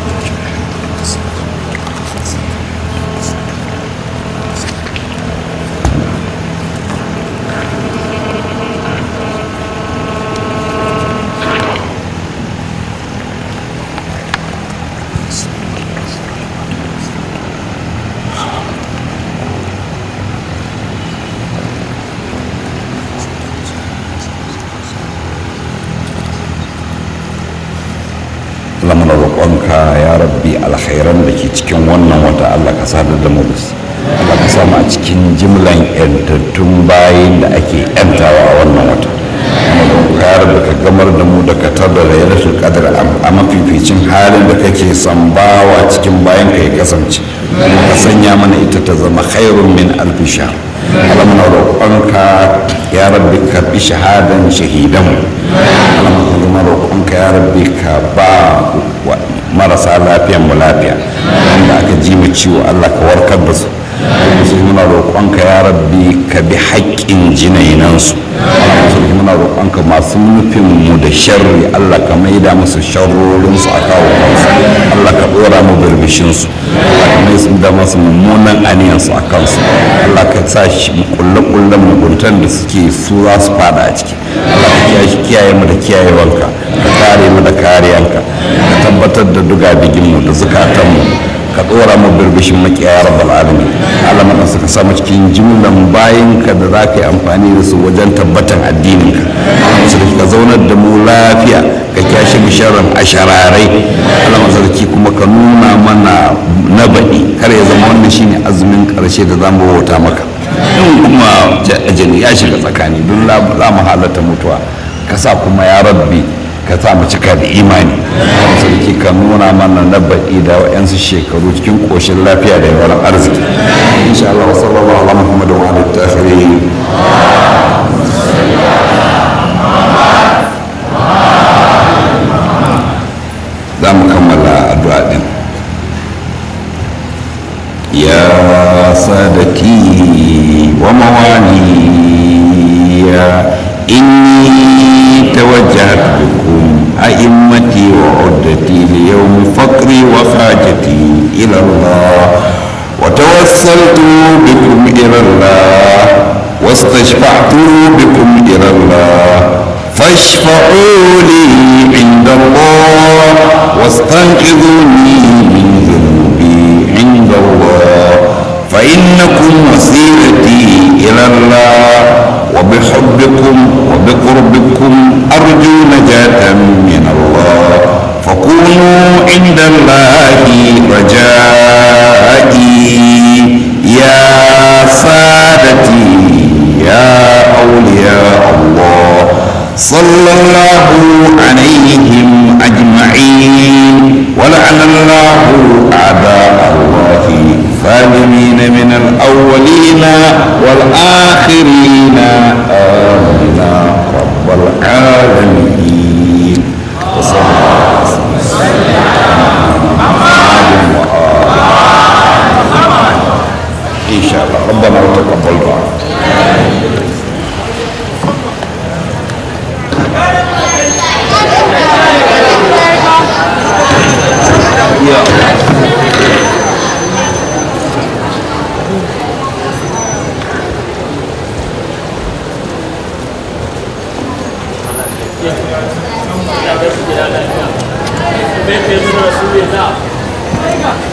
alkhairan da ke cikin wannan wata Allah ka sadar da mu da su Allah ka samu a cikin jimlan yantattun bayin da ake yantawa a wannan wata kuma don kayar da ka gamar da mu da ka tada da yalatul qadr a mafificin halin da kake son bawa cikin bayan ka ya kasance kuma ka sanya mana ita ta zama khairun min alfi shahr Allah muna roƙonka ya rabbi karɓi shahadan shahidan Allah muna roƙonka ya rabbi ka ba marasa lafiyan mu lafiya wanda aka ji mu ciwo Allah ka warkar da su musulmi muna roƙonka ya rabbi ka bi haƙƙin jinainansu musulmi muna roƙonka masu nufin mu da sharri Allah ka maida musu sharrorinsu a kawo kansu Allah ka ɗora mu birbishinsu Allah ka mai da masu mummunan aniyansu a kansu Allah ka sa shi kulle-kullen muguntan da suke su za su fada a ciki Allah ka kiyaye mu da kiyayewanka ka kare mu da kariyanka ka tabbatar da duga biginmu da zukatanmu ka dora mu birbishin makiyaya rabbal alamin Allah mana suka samu cikin jimlan bayan ka da za ka yi amfani da su wajen tabbatan addinin ka Allah ka zaunar da mu lafiya ka kyashe mu sharrin ashararai Allah mazarki kuma ka nuna mana na baɗi kar ya zama wannan shine azumin ƙarshe da za mu bauta maka in kuma ajali ya shiga tsakani don za mu halatta mutuwa ka sa kuma ya rabbi ka sa mu cika da imani sarki ka nuna mana na baɗi da wa'yansu shekaru cikin ƙoshin lafiya da yawan arziki insha Allah wa sallallahu ala Muhammad wa ala tahirin za mu kammala addu'a din ya sadaki wa mawaliya inni توجهت بكم أئمتي وعدتي ليوم فقري وحاجتي إلى الله وتوسلت بكم إلى الله واستشفعت بكم إلى الله فاشفعوا لي عند الله واستنقذوني من ذنوبي عند الله فإنكم وسيلتي إلى الله وبحبكم وبقربكم أرجو نجاة من الله فكونوا عند الله رجائي يا سادتي يا أولياء الله صلى الله عليهم أجمعين ولعن الله أعداء الله الظالمين من الأولين والآخرين آمين رب العالمين وصلى الله إن شاء الله ربنا وتقبل دعاء Make it to Rasulullah.